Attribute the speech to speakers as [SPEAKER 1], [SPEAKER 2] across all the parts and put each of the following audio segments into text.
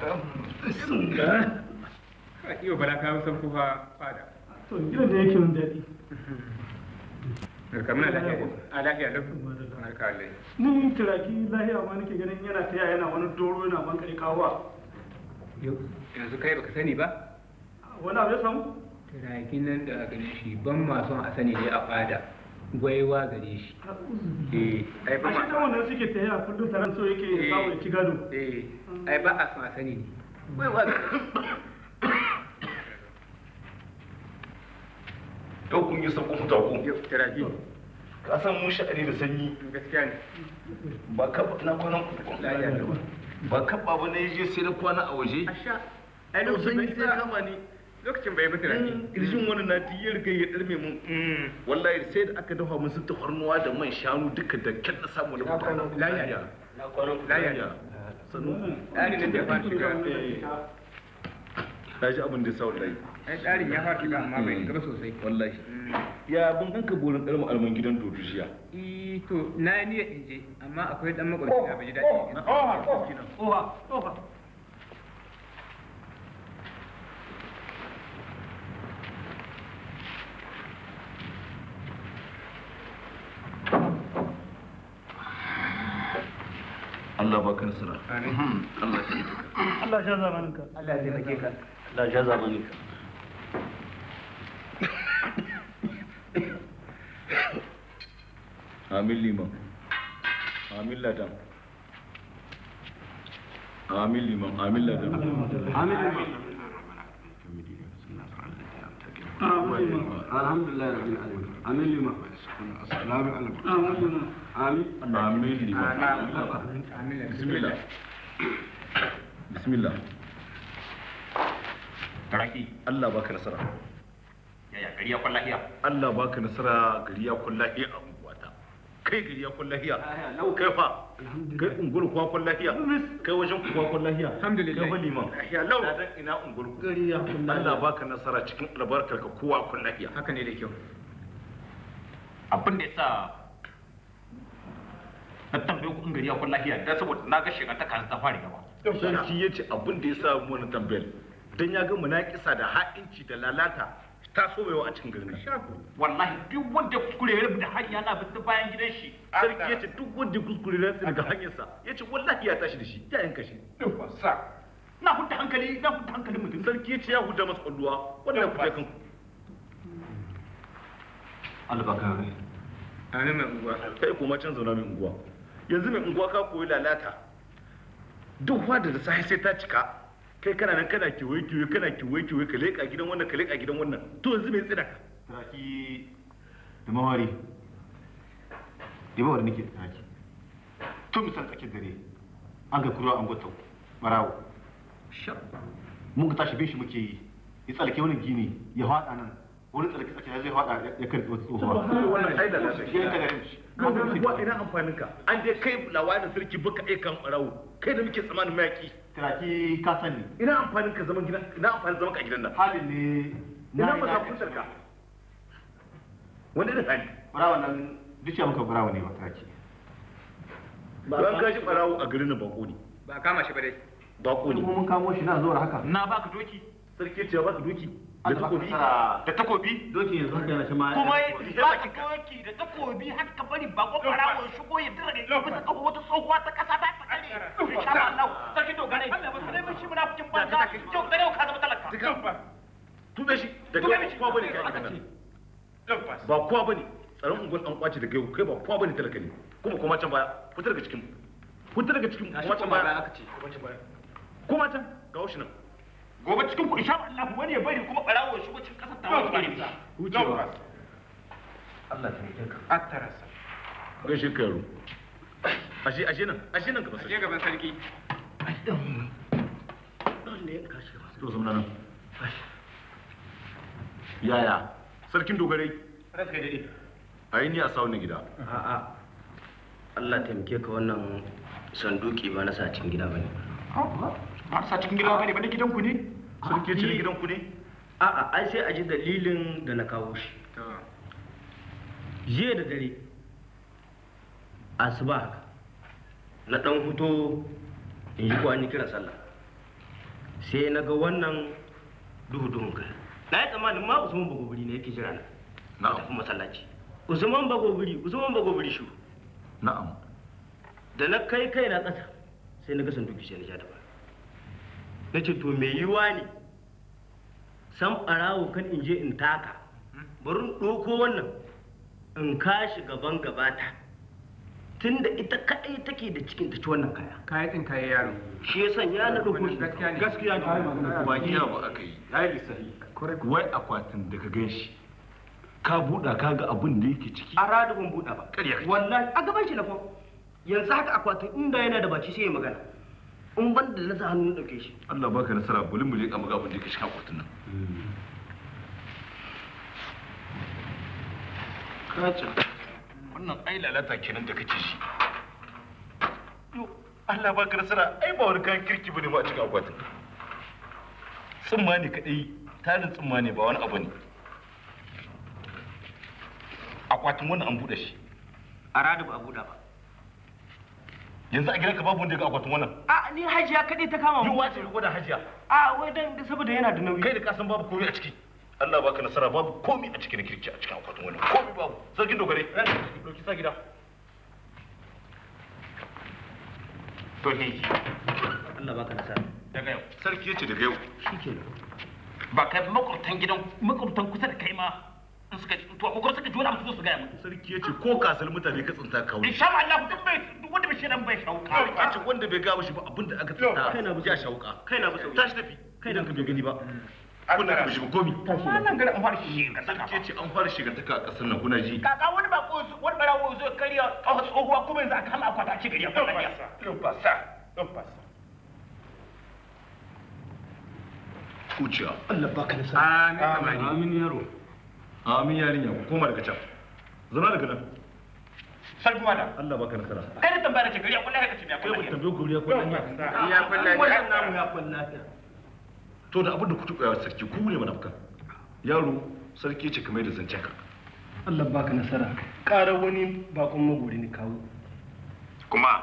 [SPEAKER 1] Iyo bala ka san kufa fada.
[SPEAKER 2] to gidan da yake mun daɗi
[SPEAKER 1] Kamar lafiya. A lafiya lau. Barka Allah.
[SPEAKER 2] ni turaki lahiya ma nake ganin yana taya yana wani doro yana bankare kawowa
[SPEAKER 1] Yanzu kai baka sani ba?
[SPEAKER 2] wani abu ya samu
[SPEAKER 1] Turakin nan da ganin shi ban ma son a sani ne a fada. Gwaiwa gare shi. Eh, ai
[SPEAKER 2] a
[SPEAKER 1] ba
[SPEAKER 2] shi
[SPEAKER 1] ma.
[SPEAKER 2] wannan suke taya kullum taron so yake samu ya ci gado
[SPEAKER 1] Eh, ai ba a son a sani ne. Gwaiwa gare shi.
[SPEAKER 3] yau kun yi sakon taku
[SPEAKER 1] Yau, turaki.
[SPEAKER 3] ka san mun sha'ani da sanyi
[SPEAKER 1] Gaskiya ne.
[SPEAKER 3] ba ka na kwanan
[SPEAKER 1] Lafiya lau.
[SPEAKER 3] ba ka ba na je sai na kwana a waje
[SPEAKER 1] Asha. Ai
[SPEAKER 3] yau
[SPEAKER 1] lokacin
[SPEAKER 3] sanyi
[SPEAKER 1] bai
[SPEAKER 3] sai kama ni
[SPEAKER 1] Lokacin bai bi turaki.
[SPEAKER 3] kirjin wani na ti ya riga ya darme mun
[SPEAKER 1] Mm.
[SPEAKER 3] wallahi sai da aka dafa mun su tafarnuwa da man shanu duka da kyan na samu na mutane
[SPEAKER 1] Lafiya.
[SPEAKER 3] na kwanan
[SPEAKER 1] Lafiya.
[SPEAKER 3] sanu
[SPEAKER 1] Tsarin nan da ya fara shiga.
[SPEAKER 3] na ji abin da ya sa wallahi
[SPEAKER 1] Ai tsarin ya fara shiga amma bai gaba sosai.
[SPEAKER 3] wallahi
[SPEAKER 1] Mm.
[SPEAKER 3] ya ban ganka borin ɗarmu alman gidan dodo jiya
[SPEAKER 1] Eh, to na yi niyyar in je amma akwai dan makwabci da bai ji daɗi in je.
[SPEAKER 2] oha oha
[SPEAKER 3] Allah baka nasara
[SPEAKER 1] Amin.
[SPEAKER 3] Allah ya yi ka
[SPEAKER 2] Allah sha zamaninka
[SPEAKER 1] Allah ya taimake ka.
[SPEAKER 3] Allah ya zamani ka Amin liman. Amin ladan. Amin liman. Amin ladan.
[SPEAKER 4] alhamdulillah rabbil alamin amin lima assalamu alaikum amin
[SPEAKER 3] Amin liman.
[SPEAKER 1] Amin.
[SPEAKER 3] Bismillah. Bismillah.
[SPEAKER 5] Raki,
[SPEAKER 3] Allah baka nasara.
[SPEAKER 5] yaya gari ya kwalla hiya.
[SPEAKER 3] Allah baka nasara gari ya kullahi a unguwata. Kai gari ya kullahi Kai fa. Kai ungul kuwa kullahi Kai wajen kuwa kullahi
[SPEAKER 1] Alhamdulillah.
[SPEAKER 3] Kai fa liman.
[SPEAKER 1] Ya lau.
[SPEAKER 3] Ladan ina ungul gari ya kullahi Allah baka nasara cikin albarkar ka kowa kullahi
[SPEAKER 1] Haka ne da kyau.
[SPEAKER 5] Abin da ya sa na tambaye ku in gari ya kwalla hiya dan saboda na ga shiga ta kan ta fara gaba.
[SPEAKER 3] sarki ya ce abin da ya sa mu wani tambayar dan ya ga munakisa da ha'inci da lalata ta so mai a cikin garin nan
[SPEAKER 5] Wallahi duk wanda ya kuskure ya rubuta hanya na bin ta bayan gidan shi.
[SPEAKER 3] sarki ya ce duk wanda ya kuskure na daga hanyarsa ya ce wallahi ya tashi da shi ya yanka shi
[SPEAKER 5] Na hudda hankali, na hudda hankalin mutum.
[SPEAKER 3] sarki ya ce ya huda masa kwalluwa wannan ku je kanku
[SPEAKER 4] Allah baka rai
[SPEAKER 1] Amin mai unguwa.
[SPEAKER 3] kai kuma can zauna mai unguwa yanzu mai unguwa ka koyi lalata duk wanda da sahi sai ta cika kai kana nan kana kewaye kewaye kana kewaye kewaye ka leƙa gidan wannan ka leƙa gidan wannan to yanzu mai tsina ka
[SPEAKER 4] Turaki da mawari da mawari nake da turaki tun misal tsakiyar dare an ga kura an gwata barawo mun ka tashi bin shi muke yi ya tsallake wani gini ya haɗa nan wani tsallake tsakiyar zai haɗa ya karɓi wata tsohuwa
[SPEAKER 3] wannan ai lalata
[SPEAKER 4] shi ne ta garin shi
[SPEAKER 3] wa ina amfanin ka an dai kai lawanin sarki baka iya kan barawo kai da muke tsamanin mayaki
[SPEAKER 4] turaki ka sani
[SPEAKER 3] ina amfanin ka zaman gidan ina amfanin zaman ka a gidan nan
[SPEAKER 4] halin ne
[SPEAKER 3] ina
[SPEAKER 4] yi
[SPEAKER 3] maka
[SPEAKER 4] na-
[SPEAKER 3] kuntar ka wani da hali
[SPEAKER 4] barawa nan duk ya muka barawa ne ba turaki
[SPEAKER 3] ban gashi barawo a garin nan bako ne
[SPEAKER 1] Ba a kama shi ba dai.
[SPEAKER 3] bako ne
[SPEAKER 4] kuma mun kamo shi na zuwa haka
[SPEAKER 5] Na baka doki
[SPEAKER 3] sarki ce ba ka doki da
[SPEAKER 4] Allah baka
[SPEAKER 3] takobi
[SPEAKER 4] nasara
[SPEAKER 5] da takobi.
[SPEAKER 4] doki yanzu haka yana shi ma
[SPEAKER 5] Kuma ba ka doki da takobi har ka bari ba ko farawo ya shigo ya dira ya bisa kafa wata tsohuwa ta kasa ta ta kare. Insha Allah, sarki dogare. Allah ba sai mun shi muna cikin banza. Yau gare ka zama talaka.
[SPEAKER 3] tube shi daga
[SPEAKER 5] Tube
[SPEAKER 3] yau
[SPEAKER 5] shi.
[SPEAKER 3] kowa bane kai a gidan nan ba kowa bane tsaron unguwar an kwace daga yau kai ba kowa bane talaka ne kuma kuma can baya fita daga cikin fita daga cikin kuma can baya
[SPEAKER 1] aka ce.
[SPEAKER 3] kuma can ga shi nan
[SPEAKER 5] Gobe cikin ku insha Allah wani ya bari kuma barawo ya shigo cikin kasar ta wani bari.
[SPEAKER 4] wucewa Allah ta yi ka
[SPEAKER 1] Attarasa.
[SPEAKER 3] gaishe ka yaro ashe ashe nan ashe nan gaba
[SPEAKER 1] Je
[SPEAKER 3] sai
[SPEAKER 1] gaban sarki.
[SPEAKER 3] to zama nan yaya sarkin dogarai
[SPEAKER 1] Ranka ya daɗe.
[SPEAKER 3] ai ni a sa wannan gida
[SPEAKER 6] A'a, Allah taimake ka wannan sanduki ba na sa cikin gida ba ne.
[SPEAKER 5] Ba sa cikin gida bane ba na gidanku ne.
[SPEAKER 3] sarki ce gidan ku ne
[SPEAKER 6] A'a, ai sai a ji dalilin da na kawo shi.
[SPEAKER 1] To.
[SPEAKER 6] Jiya da dare, asuba haka, na ɗan fito in ji ko an yi kiran sallah. sai na ga wannan duhu duhun kai na yi tsammanin ma usman bagobiri ne yake jira na na tafi masallaci usman bagobiri usman bagobiri shi
[SPEAKER 3] na'am
[SPEAKER 6] da na kai kai na ƙasa sai na ga sanduki sai na ja da ba na ce to me yiwa ne san ɓarawo kan in je in taka bari in ɗauko wannan in kashi gaban gabata tunda ita kaɗai take da cikin ta ci wannan kaya
[SPEAKER 1] kaya ɗin kaya yaro
[SPEAKER 6] shi ya sanya na ɗauko shi
[SPEAKER 1] gaskiya ne
[SPEAKER 6] gaskiya ne
[SPEAKER 3] ba iya ba aka yi wai akwatin da ka gan shi ka buɗa ka ga abin da yake ciki
[SPEAKER 6] a radu ban buɗa ba
[SPEAKER 3] Ƙarya kake.
[SPEAKER 6] wallahi a gaban shi na fa yanzu haka akwatin inda yana da baki sai ya magana in ban da na sa hannu na ɗauke shi
[SPEAKER 3] Allah baka nasara bari mu je ka maga abin da yake cikin akwatin nan kaca wannan ai lalata kenan da kake shi yo Allah baka nasara ai ba wani kayan kirki bane ba a cikin akwatin tsumma ne kadai tarin tsumma ne ba wani abu ne akwatin wannan an buɗe shi
[SPEAKER 6] a radu ba a buɗa ba
[SPEAKER 3] yanzu a gidanka babu wanda ya ga akwatin wannan
[SPEAKER 6] a ni hajiya kaɗai ta kama
[SPEAKER 3] yi
[SPEAKER 6] mu
[SPEAKER 3] wace ko da hajiya
[SPEAKER 6] a wai dan saboda yana da nauyi
[SPEAKER 3] kai da kasan babu komai a ciki Allah baka nasara babu komai a cikin kirki a cikin akwatin wannan komai babu sarkin dogare doki sa gida to ne
[SPEAKER 6] Allah baka nasara
[SPEAKER 5] daga yau
[SPEAKER 3] sarki yace daga yau
[SPEAKER 6] shikenan
[SPEAKER 5] ba kai makwabtan gidan makwabtan kusa da kai ma in suka to akwai suka ji wani abu su zo su gaya mu
[SPEAKER 3] sarki yace ko kasar mutane ka tsinta ka wuri
[SPEAKER 5] insha Allah duk bai duk wanda bai shirin bai shauka
[SPEAKER 3] yace wanda bai gaba shi ba abinda aka
[SPEAKER 6] Kai na
[SPEAKER 3] tsinta
[SPEAKER 6] bi
[SPEAKER 3] ya
[SPEAKER 6] sauki.
[SPEAKER 3] shauka
[SPEAKER 6] kai na bi sauki.
[SPEAKER 3] tashi tafi kai da ka bai gani ba kuna ka shi ba komi
[SPEAKER 5] wannan gari an fara shi ga saka
[SPEAKER 3] sarki yace an fara shigantaka a kasar nan kuna ji
[SPEAKER 5] kaka wani ba ko wani barawo zo kariya kawo tsohuwa kuma yanzu aka hama akwata a ci gari a kwata
[SPEAKER 3] kuciya
[SPEAKER 6] Allah baka nasara
[SPEAKER 1] amin amani
[SPEAKER 6] amin yaro
[SPEAKER 3] amin yarinya ku koma daga can zama daga nan
[SPEAKER 5] sarki mada
[SPEAKER 3] Allah baka nasara
[SPEAKER 5] kai da tambaya ce gari a kullum ka ce me
[SPEAKER 3] kai
[SPEAKER 5] akwai
[SPEAKER 3] ba tambaye ku riya ko dan ya
[SPEAKER 1] ya kulla
[SPEAKER 6] wannan namu ya kwalla ta
[SPEAKER 3] to da abin da kuke koyawa sarki ku ne munafukan yaro sarki ce kamar da zancen ka
[SPEAKER 2] Allah baka nasara ƙara wani bakon magori ne kawo
[SPEAKER 3] kuma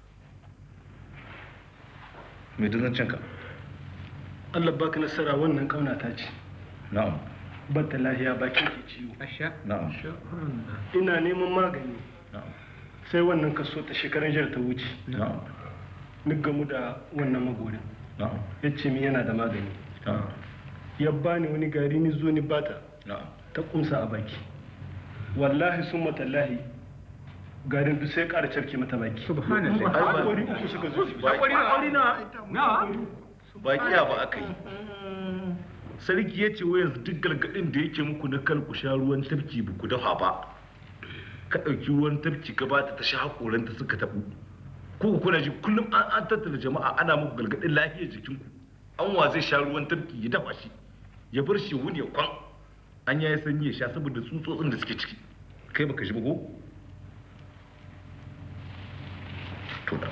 [SPEAKER 3] mai da zancen ka
[SPEAKER 2] Allah baka nasara wannan kauna ta ce
[SPEAKER 3] na'am
[SPEAKER 2] bata lahiya bakin ke ciwo
[SPEAKER 1] asha
[SPEAKER 3] na'am
[SPEAKER 2] ina neman magani
[SPEAKER 3] na'am
[SPEAKER 2] sai wannan kaso ta shekaran jar ta wuce
[SPEAKER 3] na'am
[SPEAKER 2] ni gamu da wannan magorin
[SPEAKER 3] na'am
[SPEAKER 2] ya ce min yana da magani
[SPEAKER 3] na'am
[SPEAKER 2] ya bani wani gari ni zo ni bata
[SPEAKER 3] na'am
[SPEAKER 2] ta kumsa a baki wallahi sun matallahi garin duk sai ƙara carke mata baki
[SPEAKER 1] subhanallah
[SPEAKER 2] haƙori uku suka zo
[SPEAKER 1] hakuri na na
[SPEAKER 3] ba kiya ba aka yi sarki ya ce wai yanzu duk gargaɗin da yake muku na kar ku sha ruwan tafki ba ku dafa ba ka ɗauki ruwan tafki ka bata ta sha haƙoranta suka taɓu ko kuna ji kullum an an tattara jama'a ana muku gargaɗin lafiyar jikinku an wa zai sha ruwan tafki ya dafa shi ya bar shi wuni ya kwan an yayi sanyi ya sha saboda tsutsotsin da suke ciki kai baka ji ba ko to da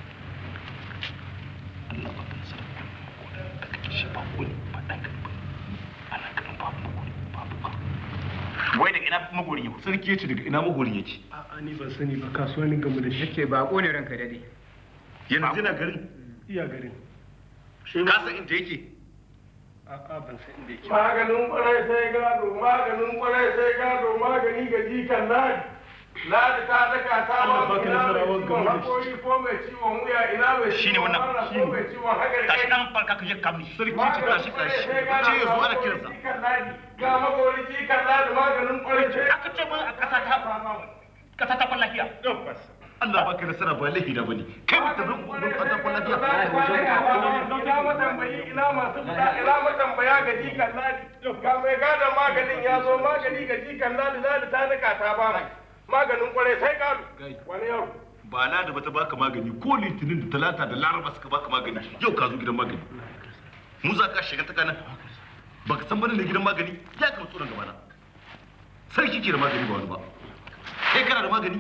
[SPEAKER 3] Allah baka nasara ko da kake shi ba wani ba dan ka ba ana ganin babu magori babu ba
[SPEAKER 5] wai da ina magori yau
[SPEAKER 3] sarki ya ce daga ina magorin yake
[SPEAKER 2] a'a ni ban sani ba kasuwa ni gamu da shi
[SPEAKER 1] yake bako ne ranka dade
[SPEAKER 3] yanzu yana garin
[SPEAKER 2] iya garin
[SPEAKER 3] ka san inda yake
[SPEAKER 2] a'a ban san inda yake
[SPEAKER 7] maganin kwarai sai gado maganin kwarai sai gado magani ga jikan ladi ladi ta daka ta
[SPEAKER 2] Allah
[SPEAKER 7] ba
[SPEAKER 2] baka
[SPEAKER 7] ina
[SPEAKER 2] nasara
[SPEAKER 7] mai
[SPEAKER 2] wa
[SPEAKER 7] ciwon
[SPEAKER 2] gama da shi.
[SPEAKER 7] hakori ko mai ciwon wuya ina mai
[SPEAKER 5] Shine
[SPEAKER 7] ciwon
[SPEAKER 5] wannan,
[SPEAKER 7] mara ko
[SPEAKER 2] shine.
[SPEAKER 7] mai ciwon hagar
[SPEAKER 5] tashi nan farka ka je ka mi
[SPEAKER 3] sarki ya ce tashi tashi ce ya zo ana kiransa
[SPEAKER 7] ga magori jikan ladi maganin kwarai sai
[SPEAKER 5] aka ce mun a kasa ta kasa ta kwallahiya
[SPEAKER 3] Allah baka nasara ba laifi na bane kai ba ta bin bin fata ko lafiya
[SPEAKER 7] ina matambayi ina masu fita ina matambaya ga jikan ladi ga mai gadon maganin ya zo magani ga jikan ladi ladi ta daka ta ba mai maganin kwarai sai gado wani yau
[SPEAKER 3] ba na da bata baka magani ko litinin da talata da laraba suka baka magani yau ka zo gidan magani mu za ka shiga ta kanan baka san bane da gidan magani ya ka tsoron gaba na sarki ke da magani ba wani ba kai kana da magani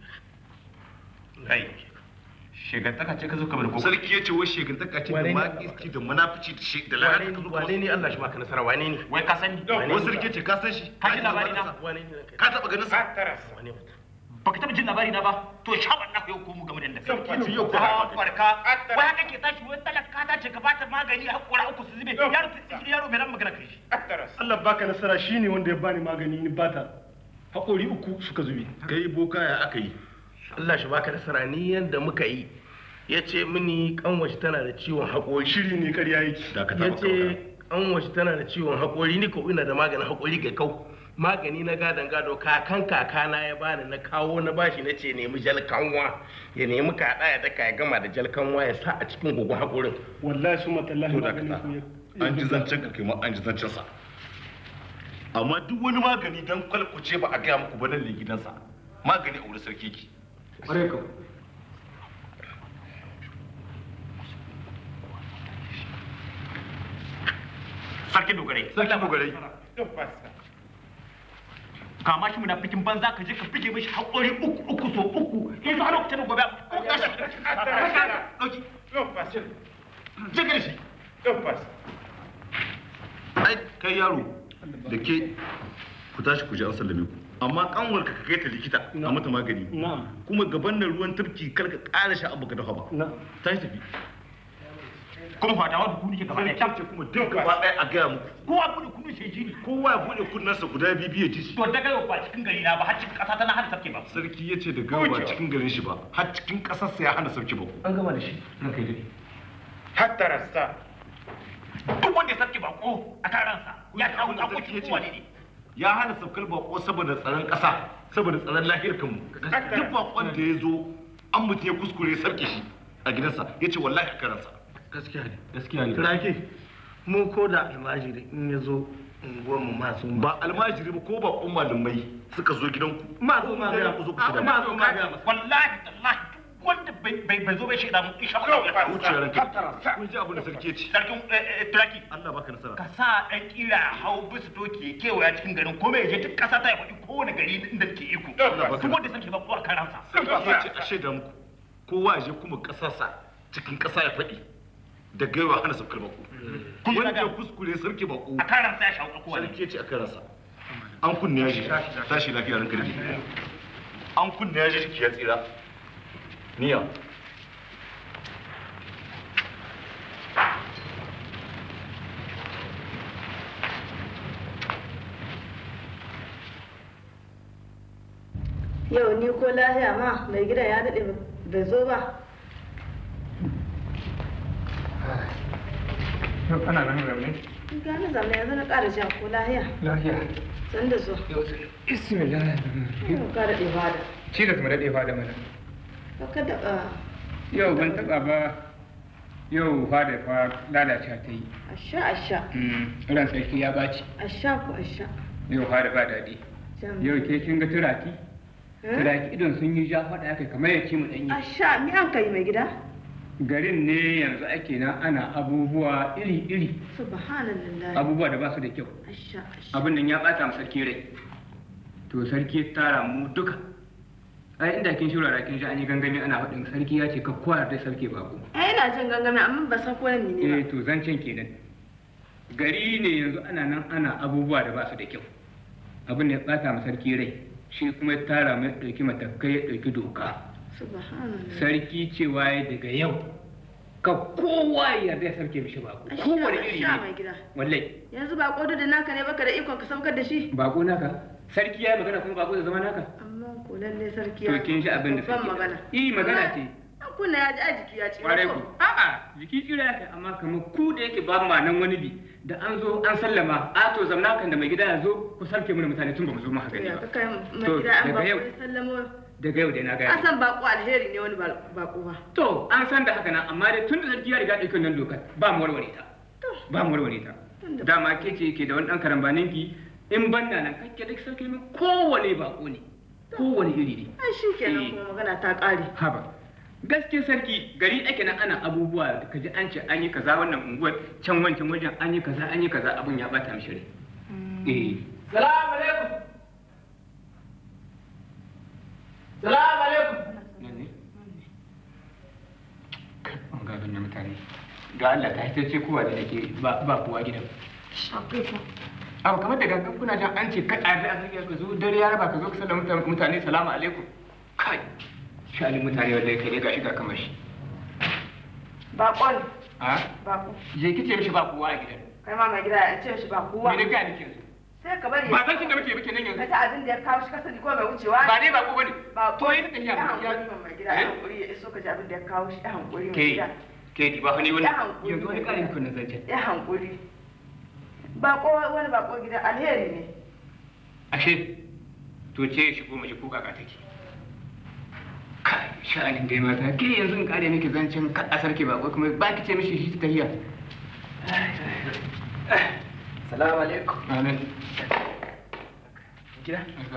[SPEAKER 5] kai shegantaka ce ka zo ka bada koko
[SPEAKER 3] sarki ya ce wai shegantaka ce da makiski da munafici da shi da lalata ka zo ka
[SPEAKER 6] wane ne Allah shi baka nasara wane ne
[SPEAKER 5] wai ka sani
[SPEAKER 3] wai sarki ya ce ka san shi
[SPEAKER 5] Ka ji labari na?
[SPEAKER 6] wane ne kai
[SPEAKER 3] ka taba ganin sa
[SPEAKER 6] wane mutum
[SPEAKER 5] baka taba jin labari na ba to sha Allah yau ko mu game da Allah
[SPEAKER 3] sarki ya ce yau ko
[SPEAKER 5] ka farka wai haka ke tashi wai talaka ta ce ka bata magani magani hakora uku su zube yaro ta yaro mai nan magana kai shi
[SPEAKER 2] Allah baka nasara shine wanda ya bani magani ni bata haƙori uku suka zube
[SPEAKER 3] kai boka ya aka yi
[SPEAKER 8] Allah shi baka nasara ni yanda muka yi ya ce mini kanwashi tana da ciwon haƙori
[SPEAKER 2] shiri ne ƙarya yake
[SPEAKER 3] dakata
[SPEAKER 8] ya
[SPEAKER 3] maka
[SPEAKER 8] ce kanwashi tana da ciwon haƙori ni ko ina da maganin haƙori ga kau magani na gadon gado kakan kakana ya bani na kawo na bashi na ce nemi jalkanwa ya nemi kaɗa ya daka ya gama da jalkanwa ya sa a cikin gugun haƙorin
[SPEAKER 2] wallahi su matallahi
[SPEAKER 3] to
[SPEAKER 2] maganin
[SPEAKER 3] dakata
[SPEAKER 2] ku ya
[SPEAKER 3] an ji zancen ka kai ma an ji zancen sa amma duk wani magani dan kwalkuce ba a gaya muku ba nan ne gidansa magani a wurin sarki ki
[SPEAKER 1] ƙwarai ka
[SPEAKER 5] sarkin dogare
[SPEAKER 3] sarki dogarai
[SPEAKER 5] kama shi munafikin banza ka je ka fige mishi haƙori uku uku so uku in su har lokacin gobe ko kashi dauki je ka da shi
[SPEAKER 3] ai kai yaro da ke ku tashi ku je an sallame ku amma kanwar ka kai ta likita a mata magani
[SPEAKER 2] na'am
[SPEAKER 3] kuma gaban nan ruwan tafki kar ka ƙara sha abu ka dafa ba
[SPEAKER 2] na'am
[SPEAKER 3] tashi tafi
[SPEAKER 5] kuma fadawa da kunu ke gaba ɗaya
[SPEAKER 3] ce kuma duk gaba ɗaya a gaya muku
[SPEAKER 5] kowa kudu kunu sai jini
[SPEAKER 3] kowa ya buɗe kunnensa guda biyu biyu ya ji shi
[SPEAKER 5] to daga yau ba cikin gari na ba har cikin ƙasa ta na hana sarki ba
[SPEAKER 3] sarki ya ce da gawa ba cikin garin shi ba har cikin ƙasarsa ya hana sarki ba
[SPEAKER 1] an gama da shi ranka yi daɗe
[SPEAKER 7] hatta rasta
[SPEAKER 5] duk wanda ya sarki ba ko a kan ransa ya kawo
[SPEAKER 3] abin da sarki
[SPEAKER 5] akokin
[SPEAKER 3] ya
[SPEAKER 5] kowa
[SPEAKER 3] ce.
[SPEAKER 5] ne
[SPEAKER 3] ya hana saukar bako saboda tsaron ƙasa saboda tsaron lahiyar kanmu duk bakon da ya zo an mutum ya kuskure ya sarki shi a gidansa ya ce wallahi a karansa
[SPEAKER 8] gaskiya ne
[SPEAKER 1] gaskiya ne
[SPEAKER 8] turake mu ko da almajiri in ya zo unguwarmu masu
[SPEAKER 3] ba almajiri ba ko bakon malamai suka zo gidanku
[SPEAKER 8] ma zo ma
[SPEAKER 3] Sai
[SPEAKER 8] ga
[SPEAKER 3] ku zo ku ci da
[SPEAKER 8] ma zo ma ga
[SPEAKER 5] wallahi tallahi duk wanda bai bai bai zo bai shaida mun insha Allah ya faru
[SPEAKER 3] wuce ranka kun ji abin da sarki ya ce
[SPEAKER 5] sarkin eh, eh, turaki
[SPEAKER 3] Allah baka nasara
[SPEAKER 5] ka sa ɗan kira hau bisu doki ya kewaya cikin garin ko mai je duk ƙasa ta ya faɗi kowane gari inda ke iko duk wanda sarki ba ko a kan ransa
[SPEAKER 3] sarki ya ce a shaida muku kowa ya je kuma ƙasarsa cikin ƙasa ya faɗi da gaiwa hana saukar bako
[SPEAKER 5] Kun ji
[SPEAKER 3] wanda ya
[SPEAKER 5] daga-
[SPEAKER 3] kuskure sarki bako
[SPEAKER 5] a kan ransa ya shawo kowa ne
[SPEAKER 3] sarki ya ce a karansa an kunne ya ji tashi lafiya ranka da jiki an kunne ya ji jiki ya tsira niya
[SPEAKER 9] Yau ni ko lahiya ma mai gidan ya daɗe bai zo ba.
[SPEAKER 1] yau ana nan rauni
[SPEAKER 9] Gani zamani yanzu na ƙara jan ko lahiya.
[SPEAKER 1] lafiya
[SPEAKER 9] San da zo.
[SPEAKER 1] yau bismillah
[SPEAKER 9] Yau ka daɗe ba da.
[SPEAKER 1] ci da mu daɗe fa da mana
[SPEAKER 9] Ka da ah,
[SPEAKER 1] yau ban taɓa ba yau fa da fa lalacewa ta yi
[SPEAKER 9] asha asha.
[SPEAKER 1] Mm, ran sarki ya baci
[SPEAKER 9] Asha ko asha.
[SPEAKER 1] yau fa da ba daɗi
[SPEAKER 9] Jam.
[SPEAKER 1] yau ke kin ga turaki
[SPEAKER 9] Eh?
[SPEAKER 1] turaki idon sun yi ja faɗa kai kamar ya ci mu ɗanyi
[SPEAKER 9] Asha mi an kai mai gida?
[SPEAKER 1] garin ne yanzu ake nan ana abubuwa iri-iri
[SPEAKER 9] Subhanallah.
[SPEAKER 1] abubuwa da ba su da kyau
[SPEAKER 9] Asha asha.
[SPEAKER 1] abin nan ya bata mu sarki rai to sarki ya tara mu duka ai inda kin shura kin ji an yi gangami ana faɗin sarki ya ce ka kowa da sarki bako
[SPEAKER 9] Ai ina jin gangami amma ba san ko nan ne
[SPEAKER 1] eh
[SPEAKER 9] ba.
[SPEAKER 1] to zancen kenan gari ne yanzu ana nan ana abubuwa da ba su da kyau abin da ya bata mu sarki rai shi kuma ya tara mu ya ɗauki matakai ya ɗauki doka
[SPEAKER 9] Subhanallah.
[SPEAKER 1] sarki cewa ya daga yau ka kowa ya yarda ya sarki mishi bako
[SPEAKER 9] Asha
[SPEAKER 1] kowane iri
[SPEAKER 9] asha mai
[SPEAKER 1] ne
[SPEAKER 9] gida.
[SPEAKER 1] wallahi
[SPEAKER 9] Yanzu ba kodo da naka ne baka da ikon ka saukar da shi.
[SPEAKER 1] bako naka sarki ya yi magana kuma bako da zama naka
[SPEAKER 9] Amma ko lalle sarki
[SPEAKER 1] to kin shi abin da
[SPEAKER 9] babban
[SPEAKER 1] sarki
[SPEAKER 9] magana.
[SPEAKER 1] eh magana ce
[SPEAKER 9] An kunna ya ji a jiki ya ce.
[SPEAKER 1] kwarai ku a'a jiki kira ya kai amma kamar ku da yake ba ma nan wani bi da an zo an sallama a to zamna kan da mai gida ya zo ku sarke mana mutane tun ba mu zo mu haka ne
[SPEAKER 9] Ya
[SPEAKER 1] ba
[SPEAKER 9] ka kai mai
[SPEAKER 1] To,
[SPEAKER 9] gida an ba
[SPEAKER 1] daga yau.
[SPEAKER 9] ku sallamo.
[SPEAKER 1] daga yau dai na
[SPEAKER 9] An
[SPEAKER 1] gaya
[SPEAKER 9] san bako alheri ne wani ba- bako ba.
[SPEAKER 1] to an san da haka nan amma dai tun da sarki ya riga ɗauki wannan dokar ba mu warware ta ba mu warware ta
[SPEAKER 9] Tunda-
[SPEAKER 1] dama ke ce ke da wani ɗan karambanin ki in ban na nan kake duk sarki min kowane bako ne kowane iri ne
[SPEAKER 9] Ai shi kenan
[SPEAKER 1] Eh.
[SPEAKER 9] kuma magana ta ƙare.
[SPEAKER 1] haba gaske sarki gari ake nan ana abubuwa da kaji an ce an yi kaza wannan unguwar can wancan wajen an yi kaza an yi kaza abun ya bata mishi rai eh
[SPEAKER 5] salamu alaikum salamu alaikum
[SPEAKER 1] nan ne an ga na mutane ga Allah ta hita ce kowa da take ba ba kowa gidan abu kamar da gangan kuna jan an ce ka ɗabi a sarki ka zo dare ya raba ka zo ka sallama mutane salamu alaikum kai sha'anin mutane wallahi kai ne gashi ga kamar shi
[SPEAKER 9] Bakon.
[SPEAKER 1] ha
[SPEAKER 9] Bako.
[SPEAKER 1] je kice mishi ba kowa a gidan
[SPEAKER 9] Kai ma mai gida ya ce shi ba kowa.
[SPEAKER 1] me ne ga nake yanzu
[SPEAKER 9] Sai ka bari.
[SPEAKER 1] ba san kin da muke muke nan
[SPEAKER 9] Ka
[SPEAKER 1] yanzu
[SPEAKER 9] ta abin da ya kawo shi ka sani ko mai wucewa.
[SPEAKER 1] ba dai ba ko bane
[SPEAKER 9] Ba
[SPEAKER 1] to yi tafiya
[SPEAKER 9] ya
[SPEAKER 1] ya
[SPEAKER 9] hankuri mai gida ya hankuri ya iso ka ji abin da ya kawo shi ya hankuri mai
[SPEAKER 1] ke
[SPEAKER 9] gida.
[SPEAKER 1] ke di ba fa ni wani
[SPEAKER 9] Ya hankuri.
[SPEAKER 1] yanzu wani ƙarin kun nan zance
[SPEAKER 9] Ya hankuri. Bako wani bako gida alheri ne.
[SPEAKER 1] ashe to ce shi ko mace ko kaka take kai sha'anin dai mata ke yanzu in kare miki zancen ka a sarki ba kuma ba ki ce mishi shi ta tahiya
[SPEAKER 5] Salamu alaikum.
[SPEAKER 1] amin
[SPEAKER 5] Gida?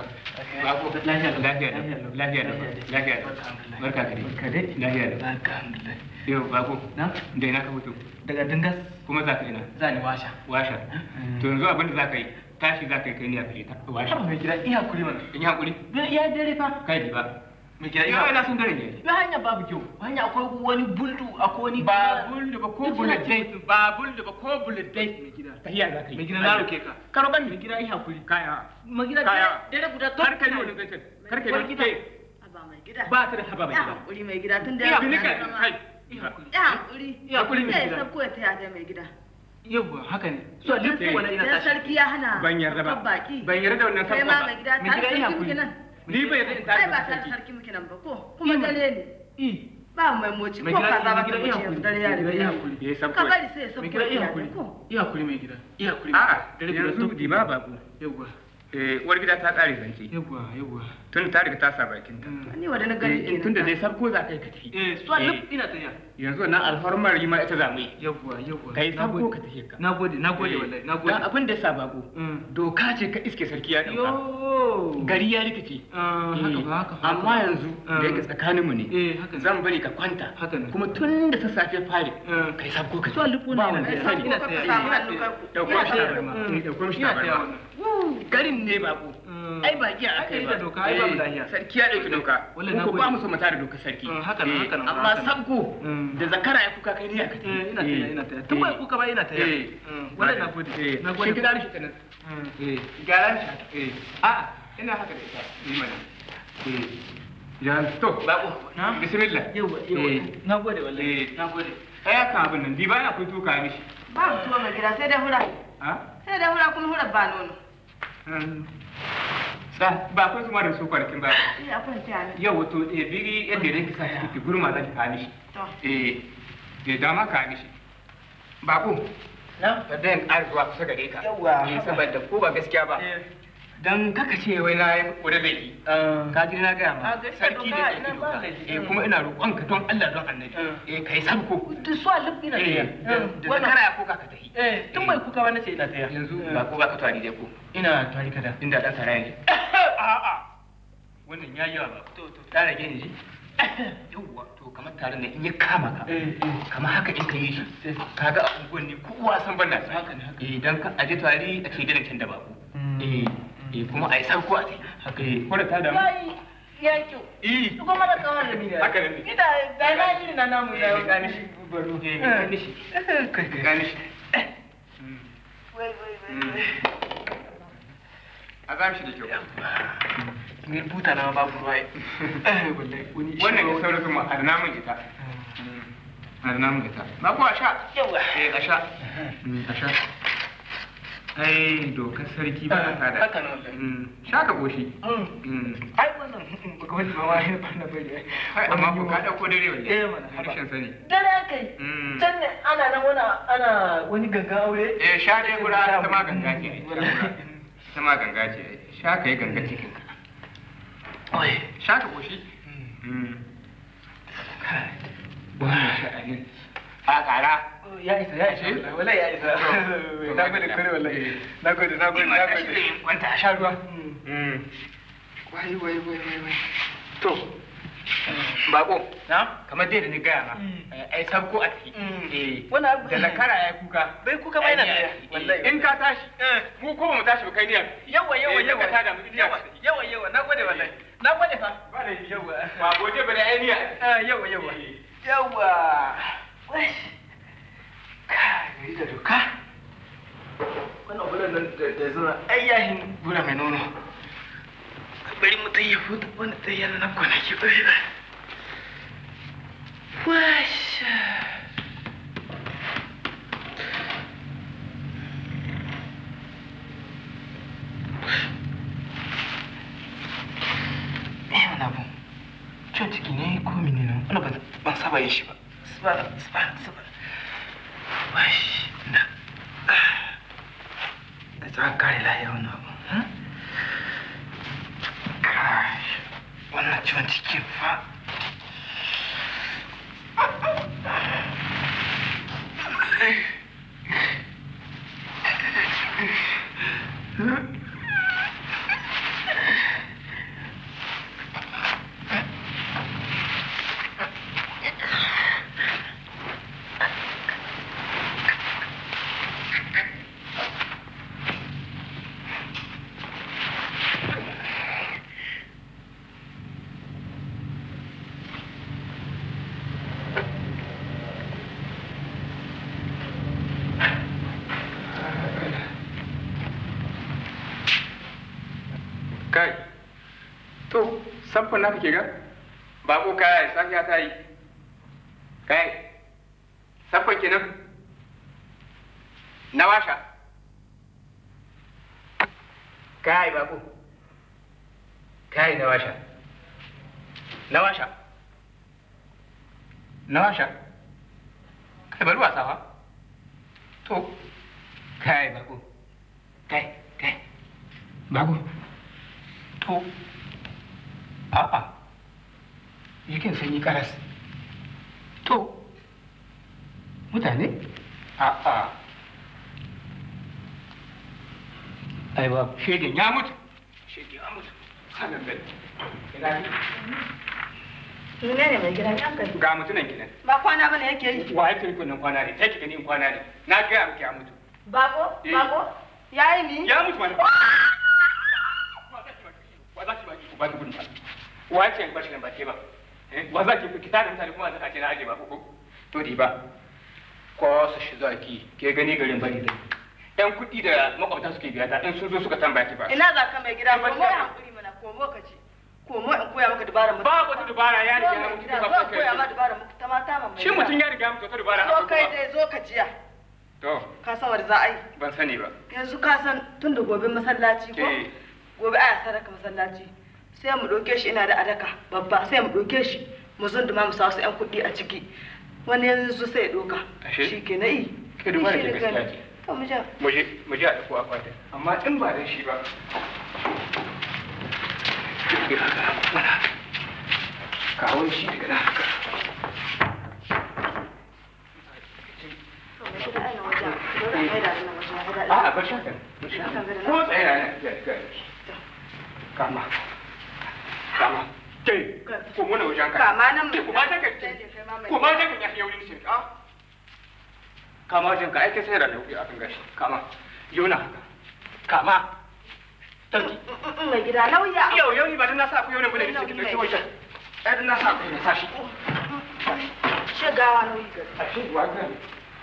[SPEAKER 1] ba ko lafiya da lafiya da lafiya da lafiya da barka ka dai
[SPEAKER 5] Barka dai.
[SPEAKER 1] lafiya da
[SPEAKER 5] Alhamdulillah.
[SPEAKER 1] yau ba ko
[SPEAKER 5] Na?
[SPEAKER 1] da ina ka fito
[SPEAKER 5] Daga dingas
[SPEAKER 1] kuma za ka ina
[SPEAKER 5] za ni washa.
[SPEAKER 1] washa to yanzu abin da za ka yi tashi za ka yi kai ne a fere ta washa
[SPEAKER 5] Haba mai gida iya hakuri mana.
[SPEAKER 1] in yi hakuri
[SPEAKER 5] Ya dare fa.
[SPEAKER 1] kai di ba
[SPEAKER 5] Mai gida
[SPEAKER 1] yau
[SPEAKER 5] iya.
[SPEAKER 1] ina son dare ne
[SPEAKER 5] Ya hanya babu kyau. Hanya akwai wani buldu akwai wani
[SPEAKER 1] ba bulda ba ko bullet date ba bulda ba ko bullet date
[SPEAKER 5] Mai gida.
[SPEAKER 1] tahiya za ka yi
[SPEAKER 5] Mai gida na roke ka.
[SPEAKER 1] karo ban
[SPEAKER 5] Mai gida iya hakuri.
[SPEAKER 1] kaya
[SPEAKER 5] Mai gida
[SPEAKER 1] Kaya.
[SPEAKER 5] dare guda to.
[SPEAKER 1] kar ka yi wani zancen kar ka yi wani ke
[SPEAKER 9] Haba mai gida.
[SPEAKER 1] ba ta da haba mai
[SPEAKER 9] Ya
[SPEAKER 1] gida
[SPEAKER 9] hankuri mai gida tun da
[SPEAKER 1] iya
[SPEAKER 9] ya
[SPEAKER 1] binika
[SPEAKER 9] zama-
[SPEAKER 1] kai
[SPEAKER 9] Ya hankuri.
[SPEAKER 5] Ya hankuri mai
[SPEAKER 9] Sai
[SPEAKER 5] gida.
[SPEAKER 9] ya sabko ya taya ta mai gida.
[SPEAKER 5] Yawwa haka ne. So duk
[SPEAKER 1] Eh.
[SPEAKER 5] wani ina
[SPEAKER 9] Dan
[SPEAKER 5] tashi.
[SPEAKER 9] sarki ya hana.
[SPEAKER 1] ban yarda ba
[SPEAKER 9] babban baki.
[SPEAKER 1] ban yarda da wannan
[SPEAKER 9] Kai
[SPEAKER 1] sabon
[SPEAKER 9] ma
[SPEAKER 1] ba
[SPEAKER 9] mai gida
[SPEAKER 5] Mai
[SPEAKER 9] tare
[SPEAKER 5] gida iya
[SPEAKER 9] sarki
[SPEAKER 5] hakuri.
[SPEAKER 9] muke nan.
[SPEAKER 1] ni bai yarda in
[SPEAKER 9] Ai
[SPEAKER 1] tashi
[SPEAKER 9] ba
[SPEAKER 1] da
[SPEAKER 9] tare
[SPEAKER 1] sarki
[SPEAKER 9] sarki muke nan ba ko. Kuma dare ne.
[SPEAKER 5] I.
[SPEAKER 9] Ba mai moci ko
[SPEAKER 5] Mai gida
[SPEAKER 9] kaza ba
[SPEAKER 5] mai
[SPEAKER 9] ta
[SPEAKER 5] gida iya
[SPEAKER 9] moci
[SPEAKER 5] hakuri.
[SPEAKER 9] dare ya
[SPEAKER 5] Mai gida iya
[SPEAKER 9] riga.
[SPEAKER 5] hakuri.
[SPEAKER 1] ya yi sabko
[SPEAKER 9] Ka bari sai ya
[SPEAKER 5] Mai
[SPEAKER 9] sabko
[SPEAKER 5] gida iya
[SPEAKER 9] ya
[SPEAKER 5] hakuri.
[SPEAKER 9] ko.
[SPEAKER 5] Iya hakuri mai gida. Iya hakuri.
[SPEAKER 1] a'a
[SPEAKER 5] Dare guda
[SPEAKER 1] yanzu
[SPEAKER 5] to.
[SPEAKER 1] di ba bako
[SPEAKER 5] Yawwa.
[SPEAKER 1] eh uwar gida ta kare zance
[SPEAKER 5] Yawwa yawwa.
[SPEAKER 1] tun ta riga ta sa bakin ta
[SPEAKER 9] Ni wa da na gani
[SPEAKER 1] Eh, tun da dai sabko za ka yi ka tafi
[SPEAKER 5] Eh, so
[SPEAKER 1] Eh.
[SPEAKER 5] duk ina tafiya.
[SPEAKER 1] yanzu nan alfarmar yi ma ita za mu yi
[SPEAKER 5] Yawwa yawwa.
[SPEAKER 1] kai
[SPEAKER 5] Na
[SPEAKER 1] sabko
[SPEAKER 5] gode.
[SPEAKER 1] ka tafi ka
[SPEAKER 5] Na gode na gode
[SPEAKER 1] Eh,
[SPEAKER 5] wallahi na
[SPEAKER 1] dan
[SPEAKER 5] gode.
[SPEAKER 1] abin da ya sa bako
[SPEAKER 5] Mm.
[SPEAKER 1] doka ce ka iske sarki ya dauka
[SPEAKER 5] Yo.
[SPEAKER 1] gari ya rikice
[SPEAKER 5] Ah, haka ba haka ba.
[SPEAKER 1] amma yanzu da yake tsakaninmu ne
[SPEAKER 5] Eh, haka ne.
[SPEAKER 1] zan bari ka kwanta
[SPEAKER 5] Haka ne.
[SPEAKER 1] kuma tun da sassafe fari
[SPEAKER 5] Eh.
[SPEAKER 1] kai sabko ka
[SPEAKER 5] So duk
[SPEAKER 1] ba
[SPEAKER 5] wani
[SPEAKER 1] wanda ya
[SPEAKER 5] ina
[SPEAKER 1] sani
[SPEAKER 5] ina
[SPEAKER 9] Ka
[SPEAKER 5] tafiya.
[SPEAKER 9] samu hannu ka ku.
[SPEAKER 1] dauko
[SPEAKER 9] Ina
[SPEAKER 1] mishi
[SPEAKER 9] tafiya.
[SPEAKER 1] tabarma
[SPEAKER 5] Mm.
[SPEAKER 1] Eh, dauko mishi
[SPEAKER 5] Ina tafiya
[SPEAKER 1] tabarma garin ne bako
[SPEAKER 5] Mm.
[SPEAKER 1] ai ba giya
[SPEAKER 5] Aka
[SPEAKER 1] akai
[SPEAKER 5] yi
[SPEAKER 1] ba
[SPEAKER 5] da doka, ai babu
[SPEAKER 1] Eh,
[SPEAKER 5] lahiya.
[SPEAKER 1] sarki ya dauki doka
[SPEAKER 5] Wallahi na
[SPEAKER 1] ko
[SPEAKER 5] gode.
[SPEAKER 1] ba mu so mu tare doka sarki
[SPEAKER 5] Mm, haka nan,
[SPEAKER 1] Eh,
[SPEAKER 5] haka nan,
[SPEAKER 1] amma
[SPEAKER 5] haka nan.
[SPEAKER 1] sabko
[SPEAKER 5] Mm.
[SPEAKER 1] da zakara ya kuka kai ne aka tafi
[SPEAKER 5] Eh, ina tafiya ina tafiya. Tun
[SPEAKER 1] Eh.
[SPEAKER 5] bai kuka ba ina tafiya.
[SPEAKER 1] Eh.
[SPEAKER 5] Mm, Wallahi na gode.
[SPEAKER 1] Eh,
[SPEAKER 5] Na
[SPEAKER 1] shi
[SPEAKER 5] gode.
[SPEAKER 1] gida da shi kanan eh gyara shi haka eh a'a ina haka da ita yi mana eh ya to bako
[SPEAKER 5] Na?
[SPEAKER 1] bismillah
[SPEAKER 5] Yawwa
[SPEAKER 1] Eh.
[SPEAKER 5] yawwa. Na gode wallahi.
[SPEAKER 1] Eh.
[SPEAKER 5] Na gode.
[SPEAKER 1] ai kan abin nan di ba na kun tuka mishi
[SPEAKER 9] Ba mutuwa mai gida sai dai hura.
[SPEAKER 1] ha
[SPEAKER 9] Sai dai hura kuma hura ba nono.
[SPEAKER 1] sa ba kun kuma da su kwanakin ba
[SPEAKER 9] Iya kwanta ne.
[SPEAKER 1] yau wato eh biri yadda yake sa shi ki gurma za ki ka mishi
[SPEAKER 9] To.
[SPEAKER 1] eh eh dama ka mishi bako
[SPEAKER 5] Na?
[SPEAKER 1] ka dan ƙara zuwa kusa gare ka
[SPEAKER 5] Yawwa.
[SPEAKER 1] eh saboda ko ba gaskiya ba
[SPEAKER 5] Eh.
[SPEAKER 1] dan kaka ce wai na yi kore laifi ka ji na gaya ma
[SPEAKER 5] Ah, gaskiya
[SPEAKER 1] sarki
[SPEAKER 5] doka,
[SPEAKER 1] da
[SPEAKER 5] ina
[SPEAKER 1] ɗauki
[SPEAKER 5] ba
[SPEAKER 1] doka
[SPEAKER 5] laifi.
[SPEAKER 1] eh kuma ina roƙon ka don Allah don annabi eh kai sabko
[SPEAKER 5] Duk so duk ina tafiya.
[SPEAKER 1] eh da da zakara ya koka ka tafi
[SPEAKER 5] Eh, tun bai kuka ba nace ina tafiya.
[SPEAKER 1] yanzu ba ko ba ka tari dai ko
[SPEAKER 5] ina tari kada.
[SPEAKER 1] inda dan saraya ne a'a wannan ya yi ba
[SPEAKER 5] To to.
[SPEAKER 1] ta rage ni ji yawwa to kamar taron nan in ya kama ka
[SPEAKER 5] Eh, eh.
[SPEAKER 1] kamar haka in ka yi shi kaga a unguwan ne kowa san ban na sa
[SPEAKER 5] Haka ne, haka.
[SPEAKER 1] eh dan ka aje tari a ce gidan can da bako eh eh kuma ai sabko a ce haka eh ko da ta damu
[SPEAKER 5] Yayi ya kyau.
[SPEAKER 1] eh
[SPEAKER 5] Kuma mana kawar da ni da.
[SPEAKER 1] Haka ne.
[SPEAKER 5] Ida da na yi na namu da.
[SPEAKER 1] Eh, ka gane shi.
[SPEAKER 5] Baro.
[SPEAKER 1] eh ka gane shi
[SPEAKER 5] Kai
[SPEAKER 1] ka gane shi
[SPEAKER 5] Wai wai
[SPEAKER 1] Mm. a zam shi da kyau
[SPEAKER 5] Ni buta na babu ruwa. Eh wallahi wani.
[SPEAKER 1] wannan ya saura kuma har namun ita har namun ita ba ko a sha
[SPEAKER 5] Yawa.
[SPEAKER 1] eh a sha Mm, a sha ai dokar sarki ba ta da
[SPEAKER 5] Haka ne wallahi.
[SPEAKER 1] Mm, sha ka goshi
[SPEAKER 5] Mm.
[SPEAKER 1] Mm.
[SPEAKER 5] Ai wannan baka wani mama ya bana bari.
[SPEAKER 1] Ai, amma ko ka dauko dare wallahi
[SPEAKER 5] Eh, mana, haba.
[SPEAKER 1] harshen sani
[SPEAKER 5] Dare kai.
[SPEAKER 1] Mm.
[SPEAKER 5] Can ne ana nan wani ana wani gangan aure.
[SPEAKER 1] eh sha dai gura ta ma ganga ce ai, sha gura. ta ma ganga ce ai. sha ka yi ganga cikin ka
[SPEAKER 5] Oi.
[SPEAKER 1] sha ka goshi Mm. kai wannan sha'anin a ƙara
[SPEAKER 5] Ya isa ya isa wallahi wallahi ya isa.
[SPEAKER 1] To,
[SPEAKER 5] Na gode kare wallahi. Na gode na gode na gode.
[SPEAKER 1] wanta a sha ruwa
[SPEAKER 5] Mm.
[SPEAKER 1] wai wai wai wai wai to bako
[SPEAKER 5] Na?
[SPEAKER 1] kamar dai da ni gaya ma
[SPEAKER 5] Mm.
[SPEAKER 1] eh, ai sabko a tafi
[SPEAKER 5] Mm.
[SPEAKER 1] eh
[SPEAKER 5] Wani abu
[SPEAKER 1] da zakara ya kuka
[SPEAKER 5] Bai kuka ba yana
[SPEAKER 1] Ai,
[SPEAKER 5] da
[SPEAKER 1] ai,
[SPEAKER 5] wallahi.
[SPEAKER 1] in ka tashi mu ko ba mu tashi ba kai niyyar
[SPEAKER 5] Yawa yawa
[SPEAKER 1] Eh,
[SPEAKER 5] yawa.
[SPEAKER 1] ka tada mu iliya.
[SPEAKER 5] Yawa yawa yawa na gode wallahi. Na gode fa.
[SPEAKER 1] ba da yi
[SPEAKER 5] Yawa.
[SPEAKER 1] ba goje ba da ai niyya
[SPEAKER 5] Ah yawa yawa. Yawa. Wai. Ka gari da doka. Wannan bulan nan da da zuwa ai yahin bula mai nono. Bari mutum ya futa wani tsayyana na kwanaki bari ba. Washa.
[SPEAKER 1] saba yin shi ba saba saba saba wai na da ta kare lahiya wannan abu hmm? kai wannan ciwon ciki fa kai to samfon na kake ga bako kaya safiya ta yi kai samfon kenan na washa kai bako kai na washa na washa na washa kai bari wasa fa to kai bako kai kai bako to a'a yakin sanyi karas to mutane a'a ai ba shegen ya mutu shegen ya mutu sanan bai ina ne
[SPEAKER 9] Mene ne mai gida ya kai?
[SPEAKER 1] ga mutunan kinan
[SPEAKER 9] Ba kwana bane yake yi.
[SPEAKER 1] wa ya kirkun nan kwana ne sai ki gani in kwana ne na ga miki ya mutu
[SPEAKER 9] Bako?
[SPEAKER 1] Eh.
[SPEAKER 9] Bako? Ya yi ni?
[SPEAKER 1] ya mutu mana wa za ki baki ku baki gudun wa ce ba shi nan ba ke ba Eh, wa za ki kita da mutane kuma zaka ce na aje ba ko to di ba ko su shi zaki ke gani garin bari dai yan kuɗi da makwabta suke biya ta in sun zo suka tambaya ki ba
[SPEAKER 9] Ina za ka mai gida?
[SPEAKER 1] Ba
[SPEAKER 9] Komo
[SPEAKER 1] ta-
[SPEAKER 9] ya hankuri mana, komo ka ce. Komo in koya maka dubara mutum.
[SPEAKER 1] babu wata dubara ya riga ya mutu
[SPEAKER 9] Zo
[SPEAKER 1] ba
[SPEAKER 9] mai
[SPEAKER 1] ku
[SPEAKER 9] gida, zo koya ma
[SPEAKER 1] kai
[SPEAKER 9] dubara mutum ta mata ma mai
[SPEAKER 1] shi mutum ya riga mutu ta dubara
[SPEAKER 9] Zo kai dai zo ka jiya.
[SPEAKER 1] to
[SPEAKER 9] Ka san wanda za a yi.
[SPEAKER 1] ban sani ba
[SPEAKER 9] Yanzu ka san tun da gobe masallaci ko?
[SPEAKER 1] Eh.
[SPEAKER 9] Gobe aya sadaka masallaci. Sai mu ɗauke shi ina da adaka babba sai mu ɗauke shi mu zunduma mu sa wasu 'yan kuɗi a ciki. Wani yanzu sai ya ɗauka.
[SPEAKER 1] Ashe?
[SPEAKER 9] Shi ke na yi.
[SPEAKER 1] Ke dubara
[SPEAKER 9] Ni shi
[SPEAKER 1] ke
[SPEAKER 9] ne
[SPEAKER 1] gaskiya
[SPEAKER 9] gani.
[SPEAKER 1] ce.
[SPEAKER 9] To mu ja.
[SPEAKER 1] mu je mu je a ɗauko akwatin amma in ba dan shi ba Ki haka, mana haka. kawo shi daga nan haka
[SPEAKER 9] To mai gida ana wajen. Dole a maida ni nan wajen, ya fi daɗi.
[SPEAKER 1] A'a, bar shakan. Bar shakan. Ko tsaye na nan. Ya, ya. Kama. Kama. Ke, ko muna wajen ka.
[SPEAKER 9] Kama nan
[SPEAKER 1] Ke, kuma ta ka. Kuma ta ka ya fi yaurin shi. Ah. Kama wajen ka, aike sai da nauyi akan gashi. Kama. Yau na haka. Kama. Tauki.
[SPEAKER 9] Mai gida lauya.
[SPEAKER 1] Yau, yau ni ba dan na sa ku yau ne bane da cikin ɗauki wajen. Ai dan na sa ku ne sa shi.
[SPEAKER 9] Shigawa nauyi gari.
[SPEAKER 1] A shi wa gani.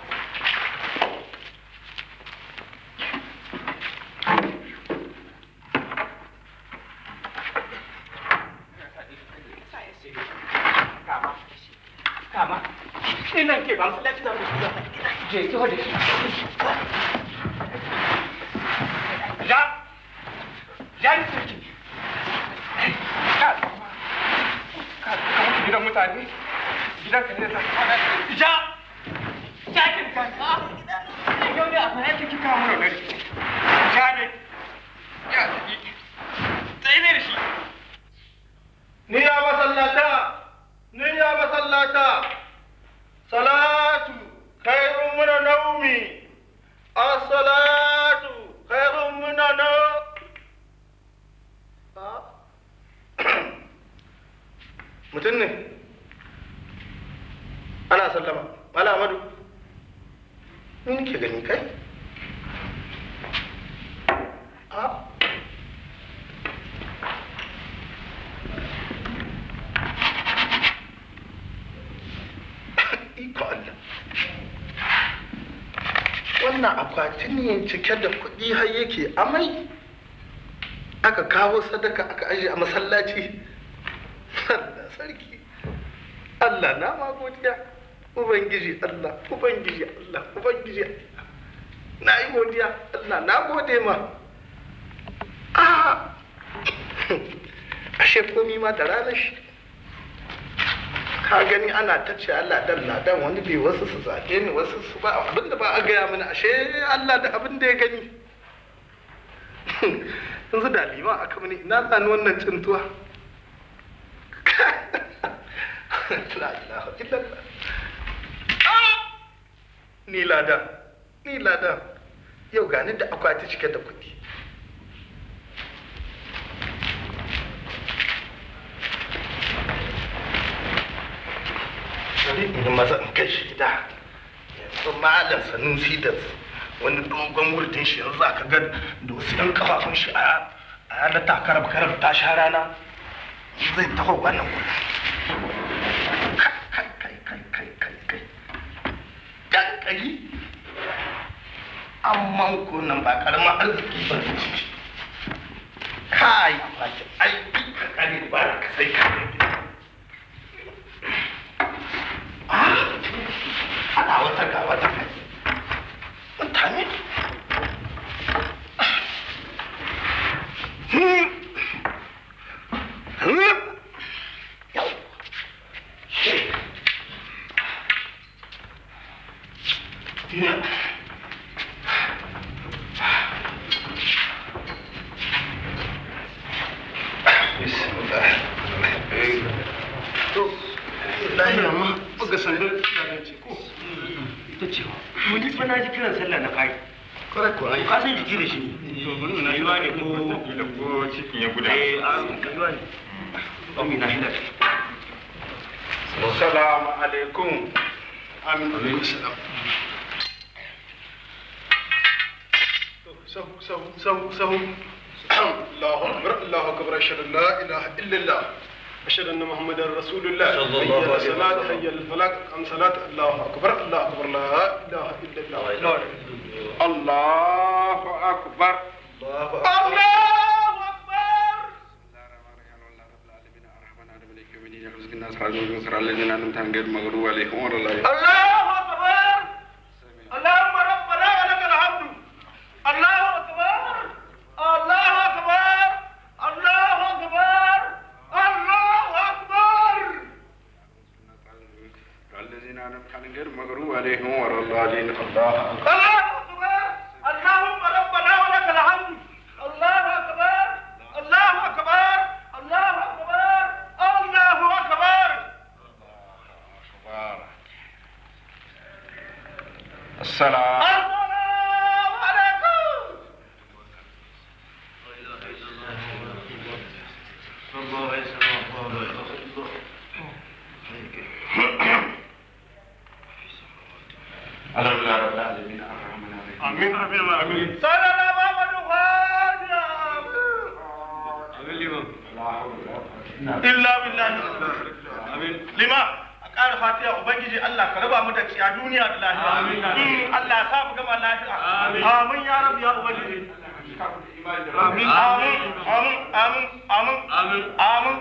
[SPEAKER 1] Kama. Kama. Ina ke ba masallaci da mu. Je ki hode shi. Ja. Ja ni sarki. Ka. Ka ka mutu gidan mutane. Gidan ka ne da kwana. Ja. Ja ki ka. Yau ne a fara ki kika mu ne. Ja ne. Ya. Tsaye ne da shi.
[SPEAKER 7] Ni ya masallata, ni ya masallata, salatu khairun mina naumi, as-salatu khairun mina na. Mutum ne, ana sallama, Mala Amadu, ni nake gani kai? Ah. iko Allah wannan akwati ne cike da kuɗi har yake amai aka kawo sadaka aka aje a masallaci Allah sarki Allah na ma godiya ubangiji Allah ubangiji Allah ubangiji Allah na yi godiya Allah na gode ma ah ashe komi ma da ranar shi
[SPEAKER 10] ka gani ana ta ce Allah dan ladan wani bai wasu su zaɓe ni wasu su ba abin da ba a gaya mini ashe Allah da abin da ya gani yanzu da liman aka mini ina tsani wannan cintuwa la ilaha illallah Ah! ni ladan ni ladan yau gani da akwati cike da kuɗi bari in maza in kai shi gida yanzu malam sanusi da wani dogon wurdin shi yanzu aka ga da wasu ɗan kafafun shi a a yana takarab karab ta sha rana zai taho wannan wuri kai kai kai kai kai kai dan kai amma ko nan ba karamin arziki ba ne ciki kai baki ai ka kare ba ka sai ka ana wata ga wata kai mutane Hmm. Hmm. Yau. Shi. Yeah. Bismillah. To, lahiya ma, buga sandar ce ko?
[SPEAKER 6] ita ce mu ji fa na ji kiran sallah na fari
[SPEAKER 10] Kwarai kuwa.
[SPEAKER 6] ka san jiki da shi ne to bari na yiwa ne ko
[SPEAKER 1] ko cikin ya guda
[SPEAKER 6] eh a yiwa ne Ami na hila
[SPEAKER 10] Assalamu alaikum. Amin. Alaikum salam.
[SPEAKER 2] sahu sahu sahu sahu Allahu akbar Allahu akbar ashhadu an la ilaha illa Allah ashhadu anna muhammadar rasulullah
[SPEAKER 6] Sallallahu alaihi
[SPEAKER 2] hayya salat hayya al falah am salat Allahu akbar Allahu akbar la ilaha illa Allah
[SPEAKER 7] Allahu akbar.
[SPEAKER 2] Allahu
[SPEAKER 7] Allahu akbar. Allahu akbar. Allahumma rabbana wa lakal hamdu. Allahu akbar. Allahu akbar. Allahu akbar. Allahu akbar.
[SPEAKER 3] الذين أنعمت عليهم غير المغضوب عليهم ولا الضالين الله
[SPEAKER 7] الله أكبر اللهم ربنا ولك الحمد الله أكبر الله أكبر الله أكبر الله أكبر
[SPEAKER 3] السلام
[SPEAKER 7] السلام عليكم
[SPEAKER 3] الحمد لله رب العالمين الرحمن الرحيم
[SPEAKER 2] Amin amin amin
[SPEAKER 7] صلى الله محمد خادم
[SPEAKER 10] illa billahi amin lima a ƙara fatiha ubangiji Allah ka raba mu da ciya duniya da lafiya amin Allah ya sa mu gama lafiya amin amin ya rabbi ya ubangiji amin amin amin amin amin amin amin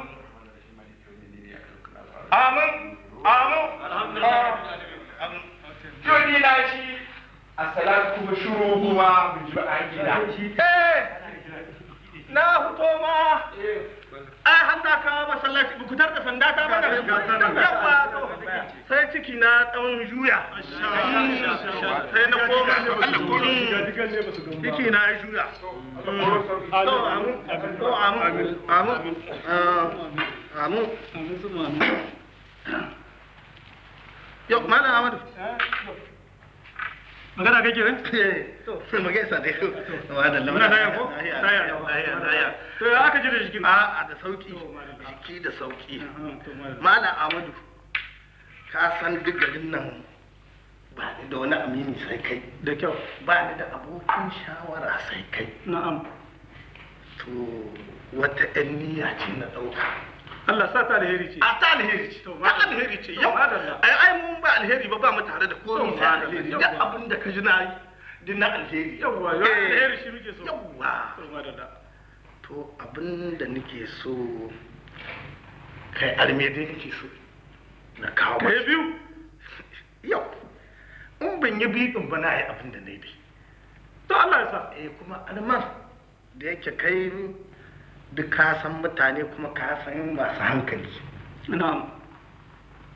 [SPEAKER 10] amin amin amin
[SPEAKER 7] Jodi na shi a salatu kuma shuru kuma bin ji ba an gida.
[SPEAKER 10] eh na fito ma ai hanta ka masallaci ba ku tar da sanda ta mana yawa to sai ciki na tsawon juya sai na koma ciki na ya juya to amin to amin amin ah, amin yau malam amadu
[SPEAKER 2] magana kake ne
[SPEAKER 10] to mu gaisa dai wa da
[SPEAKER 2] muna daya ko daya daya daya to ya aka ji da jikin
[SPEAKER 10] A'a da sauki jiki da sauki Malam Amadu ka san duk garin nan ba ni da wani amini sai kai
[SPEAKER 2] da kyau
[SPEAKER 10] ba ni da abokin shawara sai kai
[SPEAKER 2] na'am
[SPEAKER 10] to wata yan niyya ce na ɗauka
[SPEAKER 2] Allah sa ta alheri ce
[SPEAKER 10] a ta alheri ce
[SPEAKER 2] To,
[SPEAKER 10] ta alheri ce yau
[SPEAKER 2] madalla.
[SPEAKER 10] ai ai mun ba alheri ba ba mu tare da komai
[SPEAKER 2] To,
[SPEAKER 10] sai
[SPEAKER 2] madalla,
[SPEAKER 10] alheri
[SPEAKER 2] yawwa.
[SPEAKER 10] duk abin da ka ji na yi din na alheri
[SPEAKER 2] yawwa yau
[SPEAKER 10] Eh,
[SPEAKER 2] alheri shi muke so
[SPEAKER 10] yawwa
[SPEAKER 2] to madalla
[SPEAKER 10] to abin da nake so kai arme dai nake so na kawo
[SPEAKER 2] kai
[SPEAKER 10] maka
[SPEAKER 2] biyu
[SPEAKER 10] yau in ban yi biɗin ba na yi abin da na yi
[SPEAKER 2] to Allah ya sa
[SPEAKER 10] eh kuma alman da yake kai duk ka san mutane kuma ka san masu hankali
[SPEAKER 2] na'am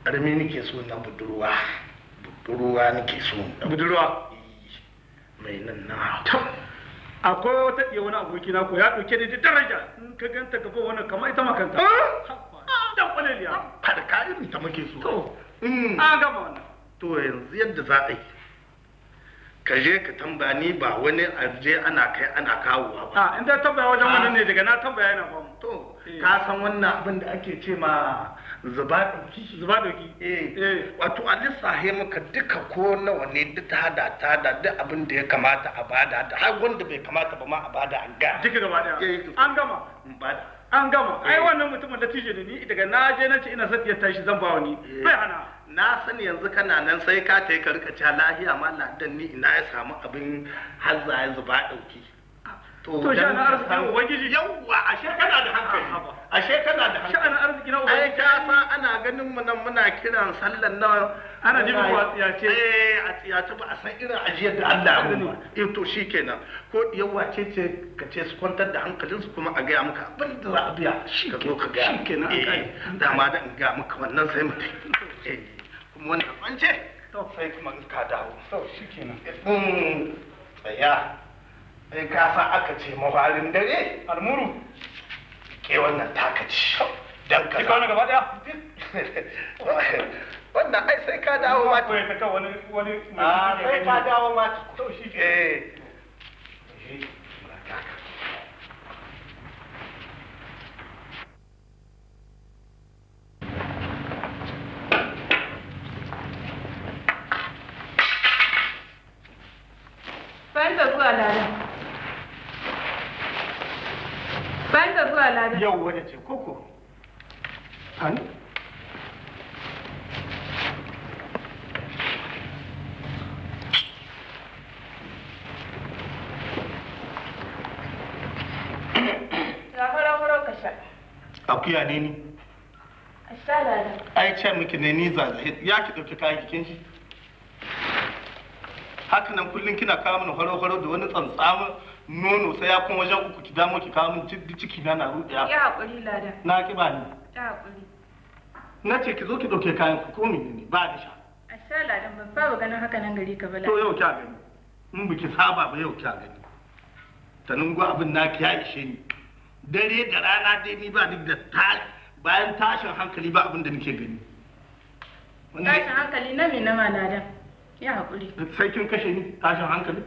[SPEAKER 10] armi nake so na budurwa budurwa nake so
[SPEAKER 3] budurwa
[SPEAKER 10] mai nan na
[SPEAKER 3] akwai wata ɗaya wani aboki na ko ya ɗauke da daraja in ka ganta gaba wannan kamar ita makanta dan kwaleliya
[SPEAKER 10] farka irin ta muke so
[SPEAKER 3] to
[SPEAKER 10] Mm.
[SPEAKER 3] an gama wannan
[SPEAKER 10] to yanzu yadda za a yi ka je ka tambaya ni ba wani arje ana kai ana kawowa ba
[SPEAKER 3] a inda tambaya wajen wannan ne daga na tambaya yana ba mu
[SPEAKER 10] to ka san wannan abin da ake ce ma zuba ɗauki
[SPEAKER 3] zuba doki
[SPEAKER 10] eh wato a lissahe maka duka ko nawa ne duk ta hada ta da duk abin da ya kamata a bada da har wanda bai kamata ba ma a bada an ga
[SPEAKER 3] duka gaba daya
[SPEAKER 10] Eh,
[SPEAKER 3] an gama
[SPEAKER 10] bada
[SPEAKER 3] an gama ai
[SPEAKER 10] Eh.
[SPEAKER 3] wannan mutumin da tije da ni daga na je na ce ina son ya tashi zan ba wani bai hana
[SPEAKER 10] na sani yanzu kana nan sai ka ta yi ka rika cewa lahiya ma ladan ni ina ya samu abin hazza ya zuba ɗauki
[SPEAKER 3] To, sha'anin arzikin Ubangiji?
[SPEAKER 10] yawwa ashe kana da hankali ashe kana da hankali
[SPEAKER 3] sha'anin arziki na
[SPEAKER 10] ai
[SPEAKER 3] ubangiji
[SPEAKER 10] ka san ana ganin mu nan muna kiran sallan nan
[SPEAKER 3] Ana jin
[SPEAKER 10] muna-
[SPEAKER 3] mu a tsiyace.
[SPEAKER 10] eh a tsiyace ba a san irin ajiyar da Allah ya mu ba eh to shikenan ko yawa ce ce ka ce su kwantar da hankalinsu kuma a gaya maka abin da za a biya ka zo ka gaya
[SPEAKER 3] shikenan, an
[SPEAKER 10] eh
[SPEAKER 3] kai.
[SPEAKER 10] dama da in gaya maka wannan sai mutai eh kuma wannan an ce to sai kuma in ka dawo
[SPEAKER 3] to shikenan
[SPEAKER 10] Mm, tsaya sai ka sa aka ce mafarin dare
[SPEAKER 3] almuru
[SPEAKER 10] ke wannan taka ci dan ka
[SPEAKER 3] Ki kawo na gaba daya
[SPEAKER 10] wannan ai sai ka dawo ma
[SPEAKER 3] ko ya kaka wani wani
[SPEAKER 10] a sai ka dawo ma
[SPEAKER 3] to shi
[SPEAKER 10] eh
[SPEAKER 11] Bayan da zuwa lada. Bayan da zuwa lada.
[SPEAKER 10] yau wani ce koko hannu
[SPEAKER 11] Ga faro-faro ka sha.
[SPEAKER 10] akuya ne ni
[SPEAKER 11] A sha lada.
[SPEAKER 10] ai ce miki ne ni zazahe ya ki dauki kayan jikin shi haka nan kullum kina kawo mini horo-horo da wani tsantsamin nono sai ya kuma wajen uku ki damo ki kawo min duk ciki na na
[SPEAKER 11] Ya
[SPEAKER 10] ruɗiya
[SPEAKER 11] haƙuri lada.
[SPEAKER 10] na ki ba ni
[SPEAKER 11] Ya haƙuri.
[SPEAKER 10] na ce ki zo ki dauke kayan ku ko ne ba da sha
[SPEAKER 11] A sha ladan ban saba ganin haka nan gari ka ba
[SPEAKER 10] to
[SPEAKER 11] lada.
[SPEAKER 10] yau kya gani in biki saba ba yau kya gani ta nungu abin naki ya ishe ni dare da rana dai ni ba duk da ta bayan tashin hankali ba abin da nake gani Wannan-
[SPEAKER 11] Tashin hankali na me na ma ladan. Ya haƙuri.
[SPEAKER 10] sai kin kashe ni tashin hankali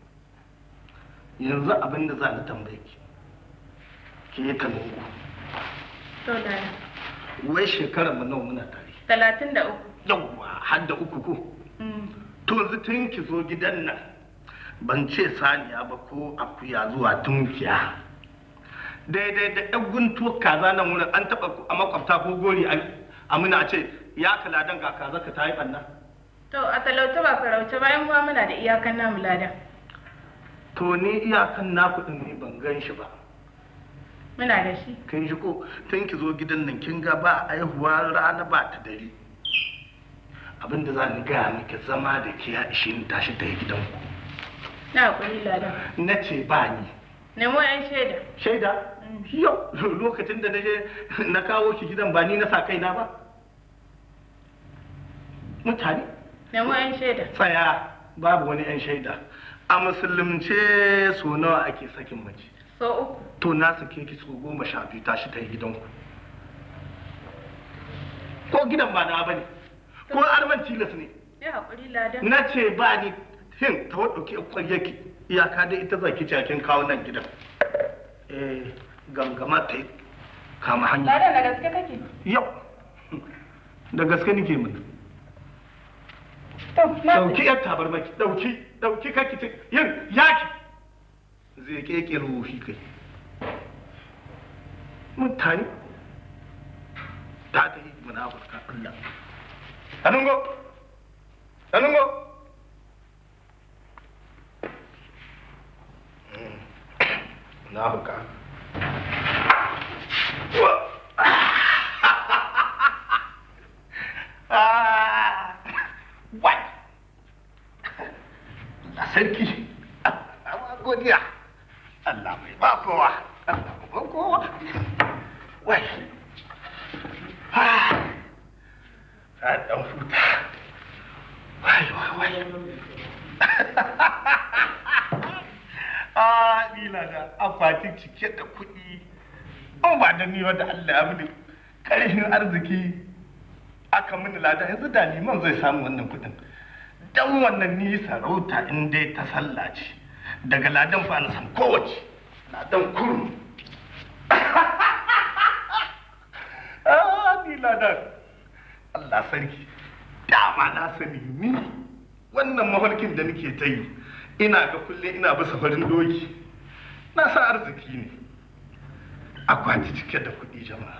[SPEAKER 10] yanzu abin da za ni tambaye ki ke yi ta nungu
[SPEAKER 11] To lada.
[SPEAKER 10] wai shekarar mu nawa muna tare
[SPEAKER 11] Talatin da uku.
[SPEAKER 10] yawwa har da uku ko
[SPEAKER 11] Mm.
[SPEAKER 10] to yanzu tun ki zo gidan nan ban ce saniya ba ko akuya zuwa tunkiya daidai da yan guntuwar kaza nan wurin an taba a makwabta ko gori a amina a ce ya kala dan ga kaza ka ta yi ɓanna
[SPEAKER 11] To a talauta ba farauta bayan kuma muna da iyakan namu ladan.
[SPEAKER 10] to ni iyakan naku din ne ban gan shi ba
[SPEAKER 11] Muna da shi.
[SPEAKER 10] kin shi ko tun ki zo gidan nan kin ga ba aihuwa rana ba ta dare abin da za ni gaya miki zama da ke ya ishe ni tashi ta yi gidanku
[SPEAKER 11] Na haƙuri ladan.
[SPEAKER 10] na ce ba ni
[SPEAKER 11] Nemo 'yan shaida.
[SPEAKER 10] shaida yau lokacin da na je na kawo ki gidan ba ni na sa kaina ba mutane
[SPEAKER 11] Nemo 'yan shaida.
[SPEAKER 10] tsaya babu wani yan shaida a musulunce so nawa ake sakin mace
[SPEAKER 11] So uku.
[SPEAKER 10] to na sake ki so goma sha biyu tashi ta yi gidanku ko gidan ba na bane ko arman tilas ne
[SPEAKER 11] Ya haƙuri ladan.
[SPEAKER 10] na ce ba ni hin ta wadda ke kwarye ki iyaka dai ita zaki cakin kawo nan gidan eh gangama ta yi kama hanya
[SPEAKER 11] Ladan da gaske kake?
[SPEAKER 10] yau da gaske nake mun
[SPEAKER 11] To, na
[SPEAKER 10] dauki yar tabarmaki dauki dauki kaki ce yin yaki zai keke ruhi kai mutane ta ta yi munafurka Allah Anungo Anungo Munafurka Ah, what? Allah sarki, Allah godiya, Allah mai ba kowa, Allah mai ba kowa. Wai, ah,
[SPEAKER 8] a dan huta wai wai wai a ni na da akwati cike da kuɗi an ba da ni wanda Allah ya bude ƙarfin arziki aka mini lada yanzu da liman zai samu wannan kuɗin dan wannan ni sarauta in dai ta sallah ce daga ladan fa na san kowace ladan kurum ah ni ladan Allah sarki dama na sani ni wannan mafarkin da nake ta yi ina ga kulle ina bisa farin doki na sa arziki ne akwati cike da kuɗi jama'a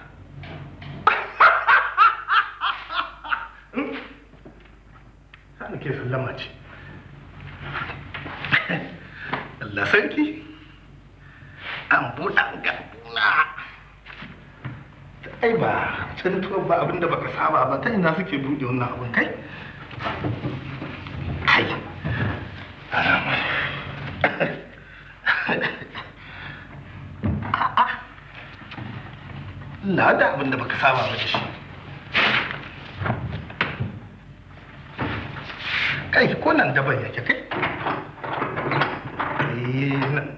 [SPEAKER 8] Sani ke sallama ce. Allah sarki, an buɗa gabuna. Ai ba, cantuwar ba abinda baka saba ba, ta ina suke buɗe wannan abin kai? Kai, alamar. A'a, Allah da abinda baka saba ba da shi. kai ko nan daban yake kai Eh, nan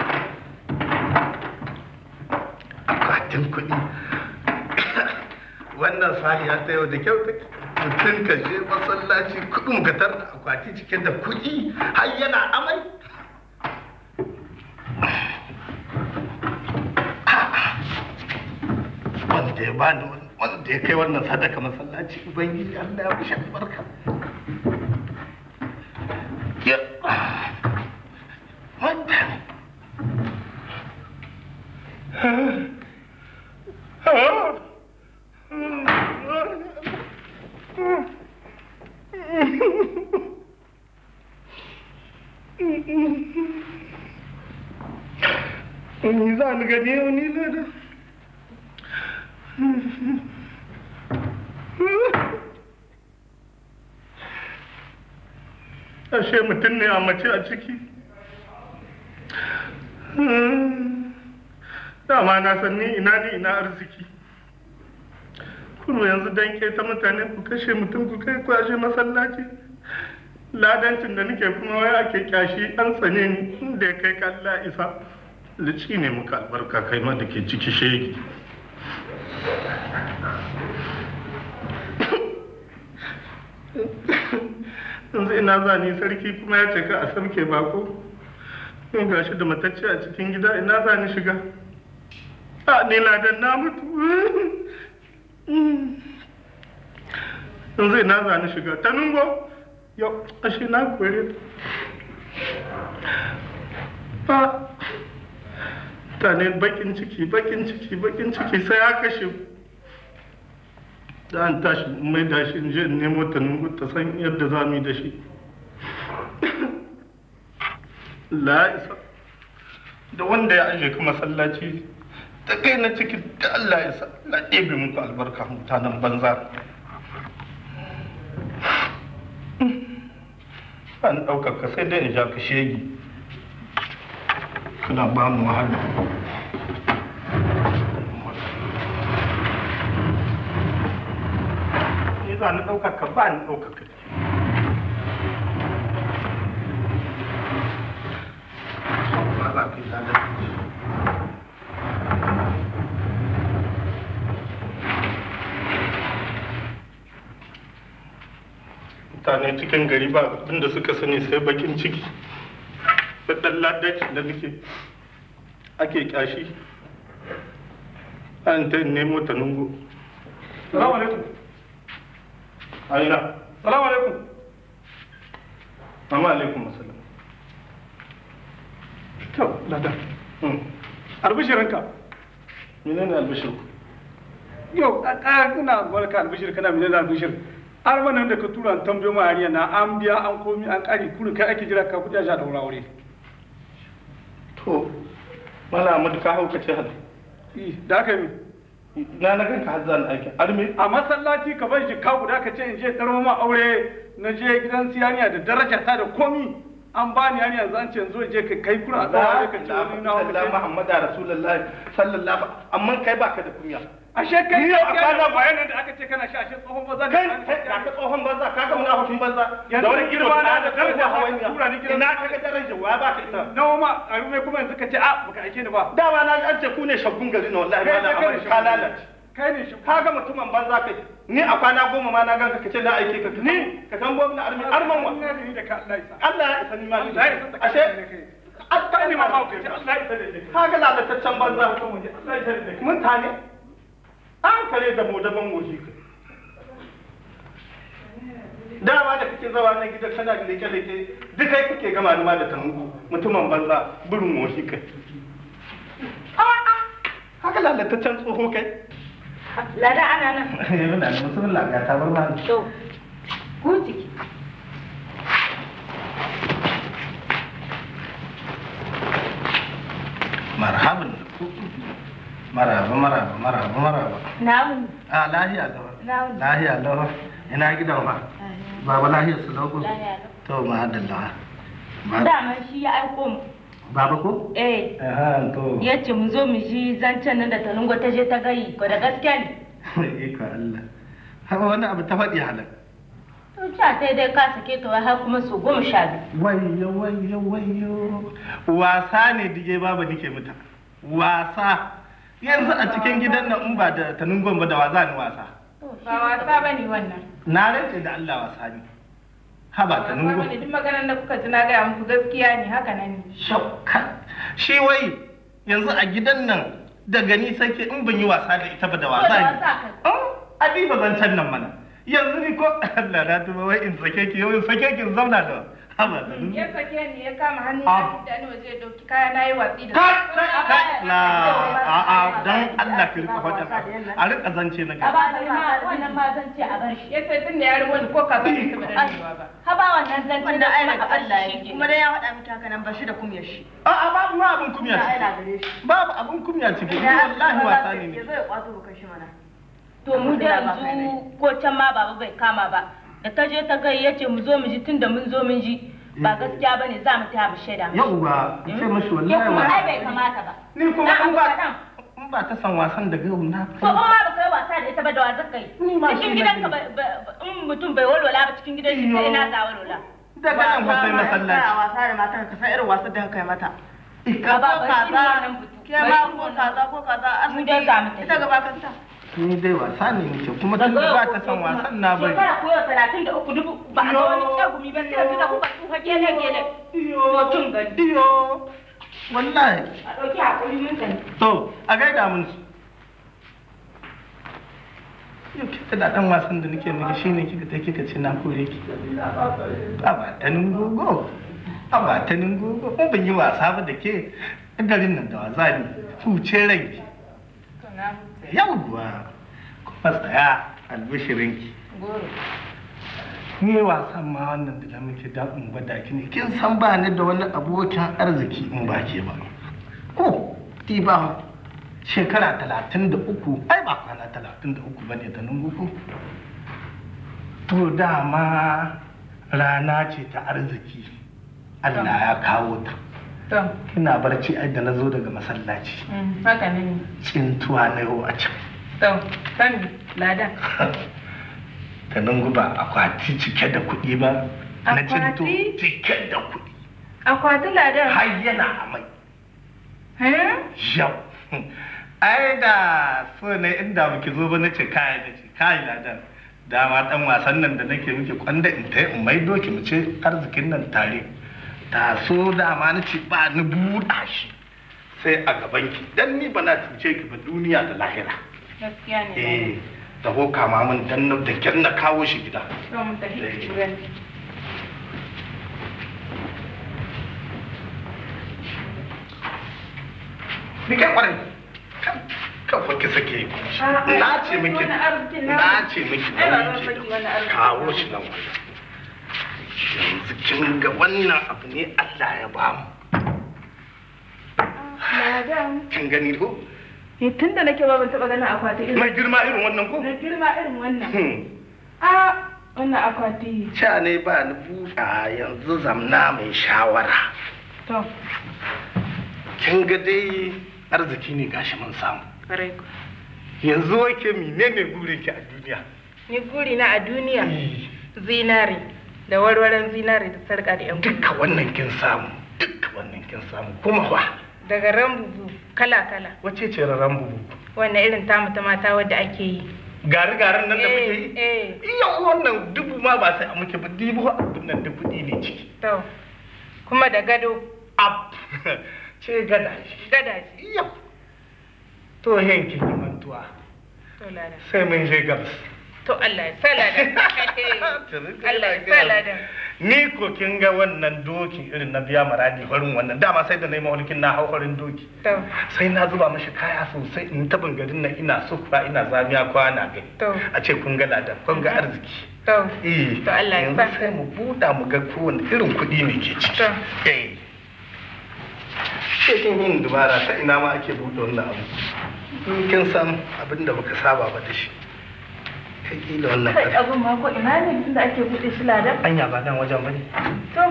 [SPEAKER 8] akwatin kuɗi wannan sahiya ta yau da kyau take mutum ka je masallaci kuɗin ka tarda akwati cike da kuɗi har yana amai wanda ya bani wanda ya kai wannan sadaka masallaci ubangiji Allah ya mishi albarka Ya. Wanda. Ni za ni gani yau ni lada. ashe mutum ne a mace a ciki dama na san ni ina ni ina arziki kuma yanzu dan ke ta mutane ku kashe mutum ku kai kwashe masallaci ladancin da nake kuma wai ake kyashi an tsane ni inda ya kai kalla isa lici ne muka albarka kai ma da ke ciki shegi yanzu ina za ni sarki kuma ya ce ka a samke bako in ga shi da matacce a cikin gida ina za ni shiga a ni ladan na mutu yanzu ina za ni shiga ta nungo yau ashe na kore ta ta ne bakin ciki bakin ciki bakin ciki sai ya kashe da an tashi mai da shi je in nemo ta nungu ta san yadda za mu yi da shi la isa da wanda ya aje ka masallaci ta kai na ciki da Allah ya sa na ɗebe muku albarka mutanen banza an ɗaukaka sai dai in ja ka shegi kana ba mu wahala ni za ni ɗaukaka ba ni ɗaukaka ba za ka yi zalunci mutane cikin gari ba abinda suka sani sai bakin ciki da ɗan ladaci da nake ake kyashi an ta nemo ta nungo salamu alaikum aina salamu alaikum amma alaikum assalam kyau lada albishirinka menene albishir
[SPEAKER 12] yau a kana barka albishir kana menene albishir har wannan da ka tura an tambayo ma hariya na an biya an komi an kari kurin kai ake jira ka kudi a sha daura aure
[SPEAKER 8] to mala amadu ka hauka ce hal
[SPEAKER 12] da aka yi
[SPEAKER 8] na na ganka har zan aiki arme
[SPEAKER 12] a masallaci ka bar shi ka guda ka ce in je tsaro ma aure na je gidan siyaniya da daraja ta da komi an bani yani yanzu an ce yanzu je ka kai kuna a tsawon ka ce wani na hauka
[SPEAKER 8] Allah Muhammad Rasulullahi sallallahu amma kai baka da kunya
[SPEAKER 12] ashe kai
[SPEAKER 10] Ni yau a kwana
[SPEAKER 12] bayan nan da aka ce kana sha ashe tsohon banza
[SPEAKER 10] kai ga ka tsohon banza ka ga munafikin banza da wani girma na da daraja hawanya
[SPEAKER 12] tura ni gidan
[SPEAKER 10] ina ka ga daraja wa ba ka ita
[SPEAKER 12] nawa ma a rume kuma yanzu ka ce a baka aike ni ba
[SPEAKER 10] dama na ga an ce ku ne shaggun gari na wallahi
[SPEAKER 12] Kai
[SPEAKER 10] ma na
[SPEAKER 12] ne, kai
[SPEAKER 10] amari
[SPEAKER 12] ne
[SPEAKER 10] ka
[SPEAKER 12] shaggun
[SPEAKER 10] lalace
[SPEAKER 12] kai ne shi
[SPEAKER 10] ka ga mutumin banza kai ni a kwana goma ma na ganka ka ce na aike ka ni ka kan gwamna armi arman wa
[SPEAKER 12] ni da ka Allah isa
[SPEAKER 10] Allah ya isa ni ma ni
[SPEAKER 12] Allah ya isa da
[SPEAKER 10] ashe
[SPEAKER 12] kai ne ma ba ku Allah ya isa da kai
[SPEAKER 10] ka ga lalataccen banza Allah ya isa da kai mutane an kare da mu daban goshi kai dama da kake zawa na gida kana da leke leke duk kai kake gama ni ma da tangu mutumin banza burin goshi kai haka lalataccen tsoho kai
[SPEAKER 11] Lada ana nan.
[SPEAKER 10] yana da musulun lafiya ta bar ma
[SPEAKER 11] To, ku ciki.
[SPEAKER 10] marhaban maraba maraba maraba maraba
[SPEAKER 11] Namu.
[SPEAKER 10] a lahiya lawa
[SPEAKER 11] Namu.
[SPEAKER 10] lahiya lawa ina gidan ba baba lahiya su lauku
[SPEAKER 11] Lahiya
[SPEAKER 10] to ma'adalla
[SPEAKER 11] Daman shi ya aiko mu.
[SPEAKER 10] baba ko
[SPEAKER 11] Eh,
[SPEAKER 10] aha to
[SPEAKER 11] ya ce mu zo mu ji zancen nan da Talungo ta je ta gayi ko da gaske ne.
[SPEAKER 10] iko Allah haka wani abu ta faɗi halin
[SPEAKER 11] To cha sai dai ka sake ta wai har kuma su goma sha biyu.
[SPEAKER 10] wayo wayo wayo wasa ne dige baba nike mata wasa yanzu a cikin gidan nan in ba da tanungon ba da wa za ni wasa
[SPEAKER 11] Ba wasa ba ne wannan.
[SPEAKER 10] na rantse da Allah wasa ne haba
[SPEAKER 11] Wasa
[SPEAKER 10] tanungon
[SPEAKER 11] ba ne duk maganar da kuka ji na gaya muku gaskiya ne haka nan ne.
[SPEAKER 10] shauka shi wai yanzu a gidan nan da gani sake in ban yi wasa da ita ba da
[SPEAKER 11] Ko
[SPEAKER 10] wasa
[SPEAKER 11] da
[SPEAKER 10] ne
[SPEAKER 11] wasa ka.
[SPEAKER 10] abi ba zan can nan mana yanzu ni ko Allah na tuba wai in sake ki yau in sake ki in zauna da haba da
[SPEAKER 11] Ya sake ni ya kama hannu
[SPEAKER 10] Ah.
[SPEAKER 11] ya da ni waje ya dauki kaya na yi watsi da
[SPEAKER 10] Kai, kai, kai, na a a dan Allah ki rika faɗa a rika zance na
[SPEAKER 11] A
[SPEAKER 10] gaba
[SPEAKER 11] ba da ma wannan ma zan ce a bar shi. Ya ce tun da ya rubo ni ko ka bari ka bada ni ba. Ha ba wannan zan ce
[SPEAKER 9] wanda
[SPEAKER 11] da
[SPEAKER 9] ai
[SPEAKER 11] kuma
[SPEAKER 9] daga
[SPEAKER 11] a bar
[SPEAKER 9] Allah
[SPEAKER 11] shi
[SPEAKER 9] yake kuma dai ya faɗa miki haka nan ba shi da kumyar shi
[SPEAKER 10] a a babu ma abun kumya
[SPEAKER 9] ai na
[SPEAKER 10] ciki
[SPEAKER 9] gare shi
[SPEAKER 10] babu abun kumya ciki ni
[SPEAKER 9] Idan
[SPEAKER 10] wallahi
[SPEAKER 9] Allah
[SPEAKER 10] wasa
[SPEAKER 9] ya
[SPEAKER 10] ne ne
[SPEAKER 9] zo ya kwato kan shi mana
[SPEAKER 11] To mu da yanzu ko can ma baba bai kama ba. Da ta je ta gai ya ce mu zo mu ji tun da mun zo mun ji. Ba gaskiya ba ne za mu taya mu shaida mu.
[SPEAKER 10] yauwa ki ce mashi
[SPEAKER 11] Ya
[SPEAKER 10] wallahi
[SPEAKER 11] kuma ai
[SPEAKER 10] wasa
[SPEAKER 11] bai kamata ba.
[SPEAKER 10] ni kuma
[SPEAKER 11] Na
[SPEAKER 10] in ba
[SPEAKER 11] abu kaɗan.
[SPEAKER 10] in ba ta san wasan da gau na
[SPEAKER 11] Ko in ma ba kai wasa da ita ba da wa zaka yi.
[SPEAKER 10] Ni ma shi
[SPEAKER 11] Cikin
[SPEAKER 10] ne
[SPEAKER 11] gidanka
[SPEAKER 10] ne.
[SPEAKER 11] ba- ba- ba- in mutum bai walwala ba cikin gidan shi sai ina za walwala.
[SPEAKER 10] daga nan fa sai
[SPEAKER 9] Kana
[SPEAKER 10] masallaci
[SPEAKER 9] wasa da matar ka san irin wasan da kai mata
[SPEAKER 11] Ba ba ba shi ne wannan butu.
[SPEAKER 9] ke ma ko kaza ko kaza
[SPEAKER 11] Mu dai za mu tafi.
[SPEAKER 9] ita gaba kanta
[SPEAKER 10] ni dai wasa ne nake kuma tun da ba ta san wasan na bari
[SPEAKER 11] Shekara koyo talatin da uku dubu ba a ga wani tsagumi ba sai yanzu da kuka tsufa gele gele. To tun gani.
[SPEAKER 10] iyo wallahi
[SPEAKER 11] A ɗauki hakuri mun sani.
[SPEAKER 10] to a gaida mun su yau kika da dan wasan da nake miki shine kika ta kika ce na kore ki a ba ta gogo a ba ta gogo in ban yi wasa ba da ke garin nan da wasa ne huce ranki
[SPEAKER 11] To na huta.
[SPEAKER 10] yawwa kuma tsaya albishirinki
[SPEAKER 11] Goro.
[SPEAKER 10] ni wasan ma wannan da muke da in gwada ki ne kin san ba ni da wani abokin arziki in ba ke ba ko ti ba shekara talatin da uku ai ba kwana talatin da uku ba ne da nunguku to dama rana ce ta arziki Allah ya kawo ta
[SPEAKER 11] To,
[SPEAKER 10] kina barci ai da na zo daga masallaci
[SPEAKER 11] mm, haka ne.
[SPEAKER 10] tsintuwa na yau a can
[SPEAKER 11] To, sani, ladan.
[SPEAKER 10] ta nan ba akwati cike da kuɗi ba na cinto
[SPEAKER 11] Akwati?
[SPEAKER 10] cike da kuɗi
[SPEAKER 11] Akwati ladan.
[SPEAKER 10] har yana amai
[SPEAKER 11] Eh?
[SPEAKER 10] yau ai da so ne inda muke zo ba na ce kai da ce kai ladan dama dan wasan nan da nake muke kwanda in ta in mai doki mu ce arzikin nan tare ta so dama na ce ba ni buɗa shi sai a gaban ki dan ni ba na cuce ki ba duniya da lahira
[SPEAKER 11] Gaskiya ne.
[SPEAKER 10] eh da ho kama min dan na da kyar na kawo shi gida
[SPEAKER 11] To, mun tafi wurin.
[SPEAKER 10] ni kai kwarai kan kan fa ki sake yi na ce miki na ce miki
[SPEAKER 11] Ai, ba
[SPEAKER 10] na
[SPEAKER 11] zan
[SPEAKER 10] ce
[SPEAKER 11] saki wani arziki.
[SPEAKER 10] kawo shi nan wannan yanzu kin ga wannan abu ne Allah ya ba mu
[SPEAKER 11] Ladan.
[SPEAKER 10] kin gani ko
[SPEAKER 11] Ni tun da nake ba ban taɓa ganin akwati irin.
[SPEAKER 10] mai girma irin wannan ko
[SPEAKER 11] Na girma irin wannan.
[SPEAKER 10] Hmm.
[SPEAKER 11] A wannan akwati.
[SPEAKER 10] Ca ne ba ni buɗa yanzu zamna mai shawara
[SPEAKER 11] To,
[SPEAKER 10] kin ga dai arziki ne gashi mun samu
[SPEAKER 11] kare ku.
[SPEAKER 8] yanzu wake menene burin ki a duniya
[SPEAKER 13] Ni guri na a duniya zinari da warwaran zinari da sarƙa da yan
[SPEAKER 8] duka wannan kin samu duka wannan kin samu kuma fa
[SPEAKER 13] daga rambubu kala-kala
[SPEAKER 8] wace ce raran bubu
[SPEAKER 13] wannan irin tamu ta mata wadda ake yi
[SPEAKER 8] gari garin nan da muke yi
[SPEAKER 13] eh
[SPEAKER 8] iya wannan dubu ma ba sai a muke ba dibu abin nan da kuɗi ne ciki
[SPEAKER 13] to kuma da gado
[SPEAKER 8] ab ce gada
[SPEAKER 13] gada
[SPEAKER 8] yau to yanki ki mantuwa
[SPEAKER 13] to lada
[SPEAKER 8] sai mun je gabas
[SPEAKER 13] to Allah ya sa ladan Allah ya sa ladan
[SPEAKER 8] ni ko kin ga wannan doki irin na biya maradi farin wannan dama sai da na yi mahulkin na hau farin doki
[SPEAKER 13] to
[SPEAKER 8] sai na zuba mashi kaya sosai in tabin garin nan ina sufura ina zamiya kwana gai
[SPEAKER 13] to
[SPEAKER 8] a ce kun ga ladan kun ga arziki
[SPEAKER 13] to
[SPEAKER 8] eh
[SPEAKER 13] to Allah ya
[SPEAKER 8] yanzu
[SPEAKER 13] sa
[SPEAKER 8] sai mu buɗa mu ga kowane irin kuɗi ne ke ciki
[SPEAKER 13] to
[SPEAKER 8] eh sai kin yin dubara ta ina ma ake buɗe wannan abu in kin san abin da baka saba ba da shi kai kila wannan
[SPEAKER 11] Kai
[SPEAKER 8] ƙarfi
[SPEAKER 11] abin ma ko ina ne inda ake buɗe shi ladan?
[SPEAKER 8] anya ba nan wajen bane
[SPEAKER 11] To,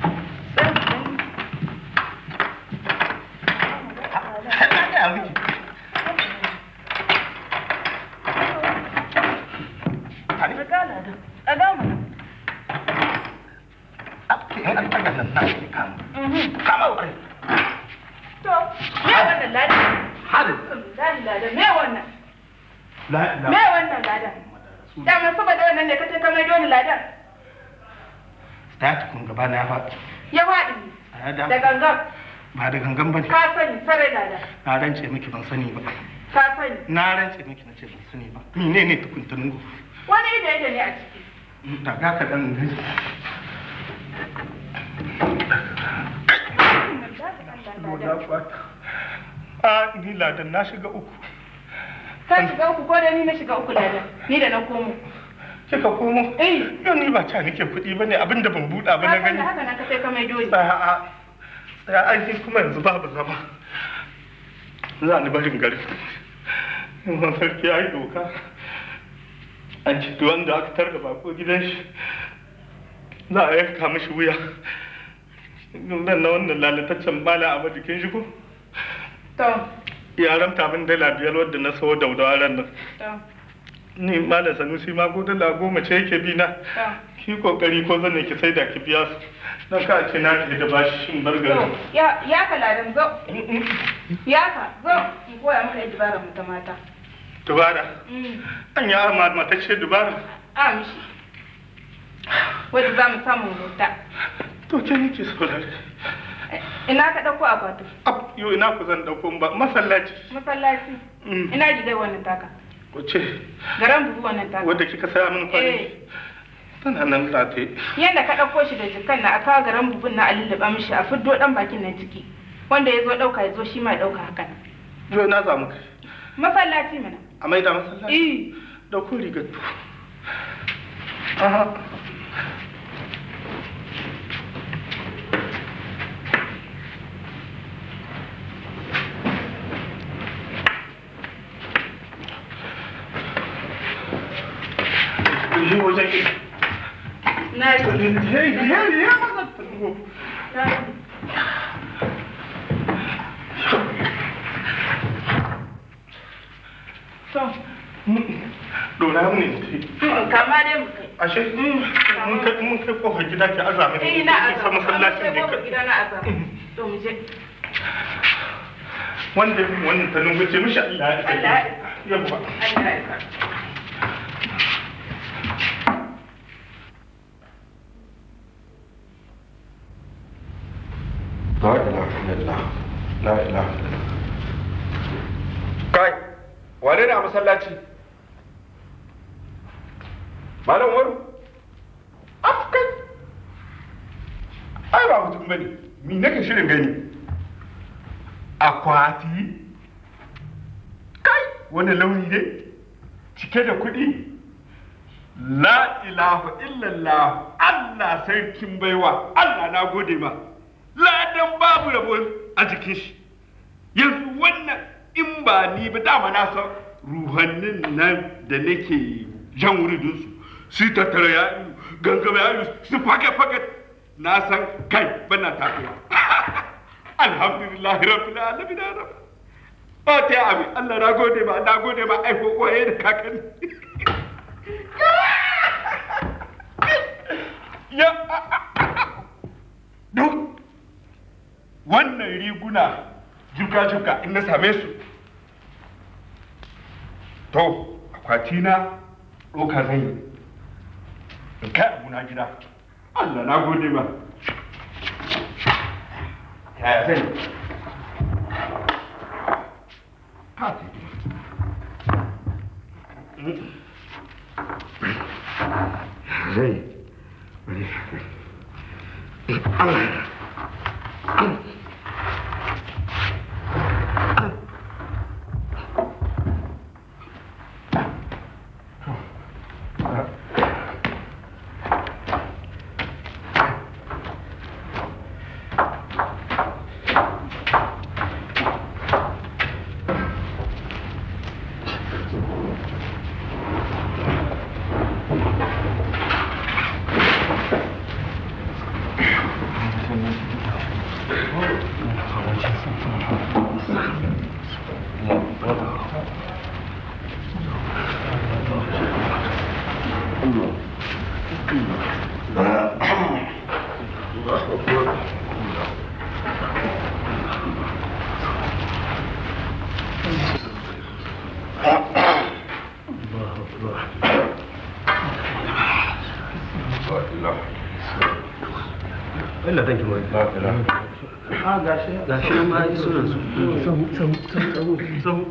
[SPEAKER 11] ɗaga ladan, ɗaga mana.
[SPEAKER 8] kama ƙwarai
[SPEAKER 11] To, me wannan ladan?
[SPEAKER 8] Hadu.
[SPEAKER 11] Ladan ladan, me wannan?
[SPEAKER 8] la
[SPEAKER 11] Me wannan ladan? Dama saboda wannan ne kace ka maido ni ladan?
[SPEAKER 8] ta tukun gaba na ya faɗi
[SPEAKER 11] Ya faɗi ne.
[SPEAKER 8] A da-
[SPEAKER 11] Da gangan.
[SPEAKER 8] ba da gangan bane
[SPEAKER 11] Ka sani, sarai ladan.
[SPEAKER 8] na rance miki ban sani ba
[SPEAKER 11] Ka sani.
[SPEAKER 8] na rance miki na ce ban sani ba mene ne tukuntunin gu
[SPEAKER 11] Wani ido ido ne a ciki.
[SPEAKER 8] da ga ka dan gani a ni ladan na shiga uku
[SPEAKER 11] Ka shiga uku ko da ni na shiga uku ladan. Ni da na komo.
[SPEAKER 8] kika komo
[SPEAKER 11] eh
[SPEAKER 8] yau ni ba ta nake kuɗi bane abinda ban buɗa ba na
[SPEAKER 11] Ka san
[SPEAKER 8] gani
[SPEAKER 11] da haka na ka sai ka maido ni.
[SPEAKER 8] A'a, tsaya aiki kuma yanzu babu zama. Za ni barin gari. Yanzu sarki ya yi doka. An ci duk wanda aka tar da bako gidan shi. Za a yanka mishi wuya. Nan na wannan lalataccen bala a jikin shi ko?
[SPEAKER 11] To,
[SPEAKER 8] Ya ramta min dala biyar wadda na sayo daudawa ran nan.
[SPEAKER 11] to,
[SPEAKER 8] Ni malam Sanusi ma ko dala goma ce yake bi na.
[SPEAKER 11] to.
[SPEAKER 8] Ki kokari ko zan ki sai da ki biya su. Na ka ce na tafi da bashi shin bar gari.
[SPEAKER 11] To, ya ya ka ladan zo. Ya ka zo in koya maka yadda bara mu ta mata.
[SPEAKER 8] Dubara.
[SPEAKER 11] Mm.
[SPEAKER 8] An ya ma mata ce dubara.
[SPEAKER 11] A mishi. Wadda za mu samu mota.
[SPEAKER 8] To ke nake saurare.
[SPEAKER 11] Ina ka ɗauko akwatin?
[SPEAKER 8] Ab, yo ina ku zan dauko ba masallaci.
[SPEAKER 11] Masallaci.
[SPEAKER 8] Mm.
[SPEAKER 11] Ina gidan wannan taka.
[SPEAKER 8] Wace
[SPEAKER 11] Garan bugu wannan taka.
[SPEAKER 8] wadda kika saya min kwani?
[SPEAKER 11] Eh,
[SPEAKER 8] Tana nan rataye.
[SPEAKER 11] yadda ka ɗauko shi da jikan na a kawo garan bugun na a lullube mishi a fiddo ɗan bakin nan ciki. Wanda ya zo ɗauka ya zo shi ma ya ɗauka haka nan.
[SPEAKER 8] Yo na zamu kai.
[SPEAKER 11] Masallaci mana.
[SPEAKER 8] A maida masallaci.
[SPEAKER 11] Eh.
[SPEAKER 8] Dauko rigar tu. Aha. Yi wajen ki.
[SPEAKER 11] Na yi.
[SPEAKER 8] Hey, hey, hey, maza ta dubo.
[SPEAKER 11] Na yi. To,
[SPEAKER 8] Dora mu ne.
[SPEAKER 11] mm, kama dai mu kai.
[SPEAKER 8] Ashe, mun kai mun kai kofar gida ki azami.
[SPEAKER 11] Eh, na
[SPEAKER 8] Ki sa
[SPEAKER 11] azaba.
[SPEAKER 8] masallacin ne
[SPEAKER 11] Amma
[SPEAKER 8] ka.
[SPEAKER 11] sai gida na azaba. To mu je.
[SPEAKER 8] wanda wannan ta nungu ce mishi Allah ya isa.
[SPEAKER 11] Allah ya
[SPEAKER 8] Yawwa.
[SPEAKER 11] Allah ya isa.
[SPEAKER 7] La ilaha illallah. La ilaha illallah. Kai, wane ne a masallaci? Malam Waru? Af kai. Ai ba mutum bane. Mi nake shirin gani? Akwati? Kai, wani launi ne? Cike da kuɗi? La ilaha illallah. Allah sarkin baiwa. Allah na gode ma. ladan babu rabo a jikin shi yanzu wannan in ba ni ba dama na san ruhannin nan da nake jan wuridinsu su tattara ya gangama ya su fage-fage na san kai bana tafiya alhamdulillah rabbil alamin ya rabb
[SPEAKER 1] fatiha amin Allah na gode ma na gode ma aiko koye da kakanni ya duk wannan riguna jibga-jibga in na same su to akwati na ɗauka zan yi in kai abuna gida Allah na gode ma yaya zan yi ka ta gida zai bari
[SPEAKER 6] Allah thank you very much. Ah gashi gashi nan ma yi sunan su. Sahu sahu sahu sahu.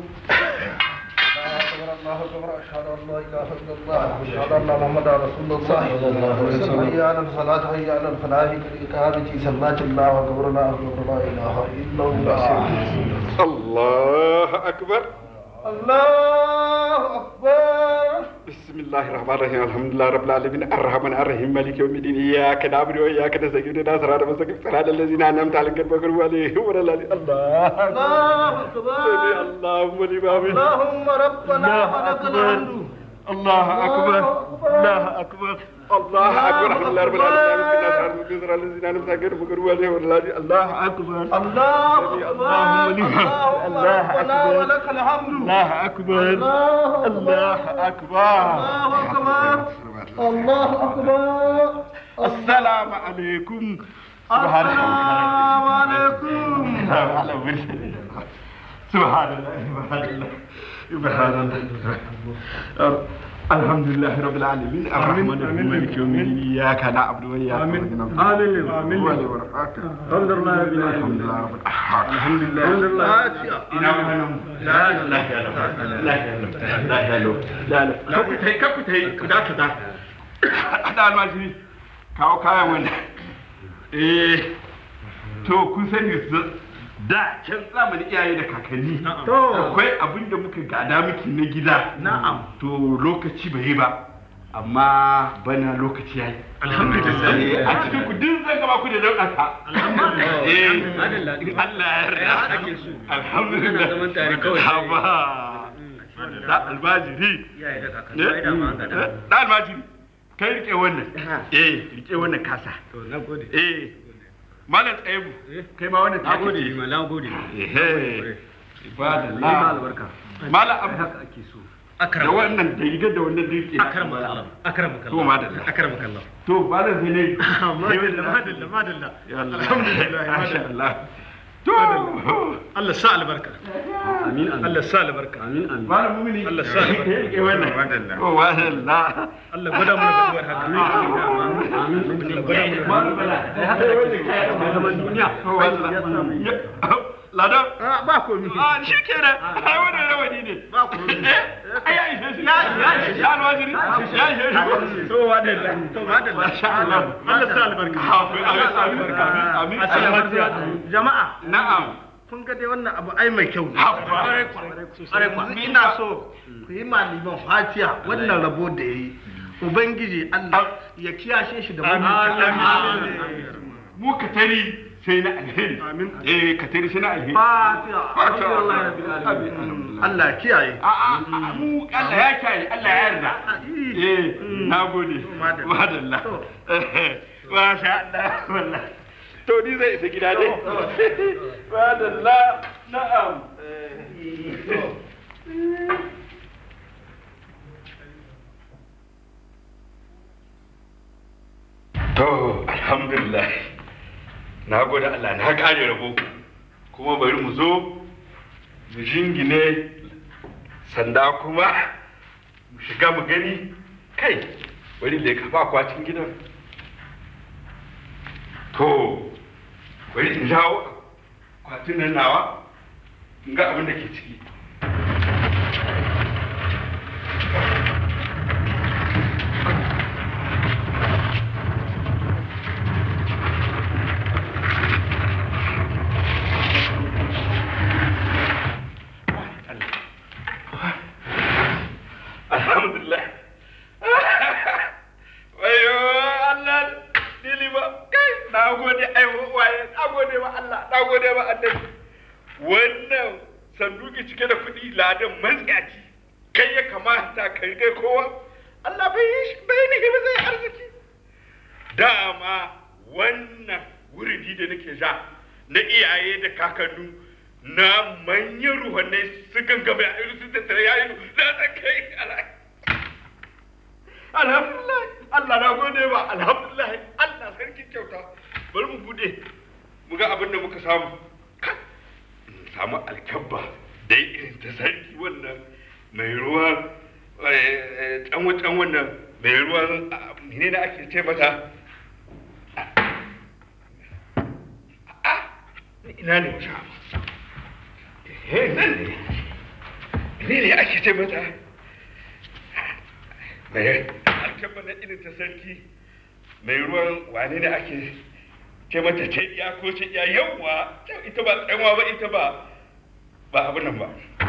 [SPEAKER 10] الله اكبر اشهد ان لا اله الا الله اشهد ان محمدا رسول الله صلى الله عليه وسلم حي على الصلاه حي على الفلاح الاقامه سمات الله اكبر لا اله الا الله
[SPEAKER 1] الله أكبر
[SPEAKER 10] الله اكبر
[SPEAKER 1] بسم الله الرحمن الرحيم الحمد لله رب العالمين الرحمن الرحيم مالك يوم الدين إياك نعبد وإياك نستعين اهدنا الصراط المستقيم صراط الذين أنعمت عليهم غير المغضوب عليهم ولا الضالين الله
[SPEAKER 10] الله اكبر
[SPEAKER 1] سمع الله لمن
[SPEAKER 10] اللهم ربنا ولك الحمد
[SPEAKER 1] الله أكبر الله أكبر الله أكبر الحمد لله رب العالمين الناس على المسلمين الذين أنعمت عليهم غير المغضوب عليهم ولا الضالين الله أكبر
[SPEAKER 10] الله اكبر
[SPEAKER 1] الله
[SPEAKER 10] ربنا
[SPEAKER 1] أكبر
[SPEAKER 10] ولك الحمد
[SPEAKER 1] الله أكبر
[SPEAKER 10] الله
[SPEAKER 1] الله أكبر
[SPEAKER 10] الله اكبر الله اكبر
[SPEAKER 1] السلام عليكم
[SPEAKER 10] السلام عليكم
[SPEAKER 1] سبحان الله سبحان الله سبحان الله الحمد لله رب العالمين الرحمن الرحيم مالك يوم الدين اياك نعبد واياك
[SPEAKER 12] آمين.
[SPEAKER 1] نستعين
[SPEAKER 12] آمين. آمين.
[SPEAKER 1] ولي ورفعك
[SPEAKER 12] الحمد لله رب العالمين.
[SPEAKER 1] الحمد لله رب العالمين الحمد لله
[SPEAKER 12] الحمد لله.
[SPEAKER 1] ina wannan la la la la la la ka ku tai ka ku tai ku da ka da da almajiri kawo kayan wannan eh to kun sani su- da can zamanin iyaye da kakanni
[SPEAKER 12] To.
[SPEAKER 1] akwai abin da muka gada miki na gida na'am to lokaci bai yi ba amma bana lokaci yayi alhamdulillah a cikin ku duk zan gaba ku da dauka ta alhamdulillah eh in Allah ya yarda alhamdulillah zaman tare kawai haba da albajiri da almajiri kai rike wannan eh rike wannan kasa to na gode eh malam tsayebu kai ma wannan ta gode ma na gode eh ibadallah albarka malam abu haka ake so da wannan da rigar da wannan rike
[SPEAKER 6] Akram Allah. Akram
[SPEAKER 1] to madalla
[SPEAKER 6] Akram Allah.
[SPEAKER 1] to malam sai ne
[SPEAKER 6] Madalla madalla madalla.
[SPEAKER 1] alhamdulillah masha Allah to
[SPEAKER 6] Allah sa albarka. Amin amin. Allah sa albarka. Amin amin.
[SPEAKER 1] malam mumini
[SPEAKER 6] Allah sa albarka.
[SPEAKER 1] eh wannan madalla to madalla
[SPEAKER 6] Allah gwada mana gaduwar haka. Amin amin. Allah gwada mana
[SPEAKER 1] malam bala da haka da wannan kayan da zaman duniya to wallahi ladan ba komi a shi kenan ai wannan rawani ne ba komi ai ya ishe shi ya ishe shi alwajiri ya ishe shi to wadalla to wadalla masha Allah Allah sa albarka amin amin amin amin
[SPEAKER 10] jama'a
[SPEAKER 1] na'am
[SPEAKER 10] kun ga dai wannan abu ai mai kyau ne yanzu ina so ku yi maliman fatiya wannan rabo da ya yi ubangiji allah ya kiyashe shi da mugun
[SPEAKER 1] mu ka tari sai na alheri eh ka tari sai na alheri
[SPEAKER 10] fatiya
[SPEAKER 1] Fatiha.
[SPEAKER 10] allah ya kiyaye
[SPEAKER 1] a a mu Allah ya kiyaye Allah ya yarda eh nagode madalla masha Allah wallahi to ni zai isa gida dai madalla na'am
[SPEAKER 3] To, alhamdulillah. Na gode Allah na kare rabo. Kuma bari mu zo mu jingine sanda kuma mu shiga mu gani kai bari da ka ba kwatin gidan. To, bari in jawo kwatin nan nawa in ga abin da ke ciki. Alhamdulillah. Wayo Allah dili ba kai na gode ai waye na gode wa Allah na gode wa Allah. Wannan sanduki cike da kuɗi ladan matsiyaci kai ya kamata kai kai kowa Allah bai yi shi bai ni ba zai arziki. Dama wannan wuridi da nake sha na iyaye da kakannu na manyan ruhanai su gangame a irin su tattare ya yi za ta kai alhamdulillah Allah na gode ba alhamdulillah Allah sarki kyauta bari mu bude mu ga abin da muka samu in samu alkabba dai irin ta sarki wannan mai ruwa tsanwa tsan wannan mai ruwan ne da ake ce mata ina ne mu samu nan ne ne ne ake ce mata mai alkabba na irin ta sarki mai ruwan wane ne ake ce mata ce iya ko ce iya yawwa ita ba tsanwa ba ita ba ba abin nan ba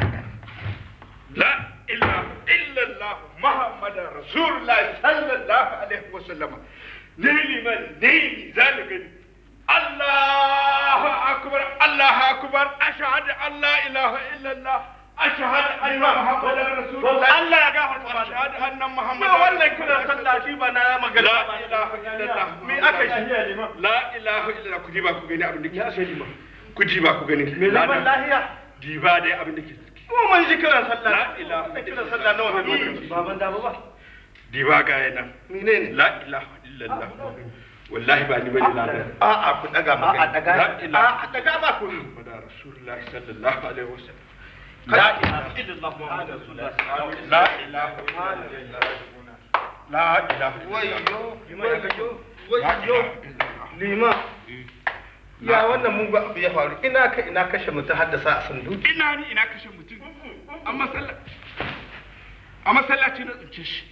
[SPEAKER 3] la ilaha illallah muhammadar rasulullah sallallahu alaihi wasallama ne liman ne zaligani الله أكبر الله أكبر أشهد أن لا إله إلا الله أشهد أن محمدا رسول الله الله يا جاهل أشهد أن محمدا والله كنا صلى شيء بنا ما قال لا إله إلا الله مي أكش لا إله إلا الله كجيبا كجني أبن يا سيدنا كجيبا كجني لا الله يا جيبا دي أبن دك mu mun ji kiran sallah la ilaha kiran sallah nawa ne baban da ba diba ga yana menene la ilaha illallah wallahi ba ni bane ladan a a ku daga maka a daga a daga ma ku da rasulullahi sallallahu alaihi wasallam la ilaha illallah muhammadur rasulullah la ilaha illallah la ilaha
[SPEAKER 8] wayyo wayyo wayyo lima ya wannan mugu abu ya faru ina ka ina kashe mutum haddasa a sanduki
[SPEAKER 3] ina ni ina kashe mutum a masallaci a masallaci na tsince shi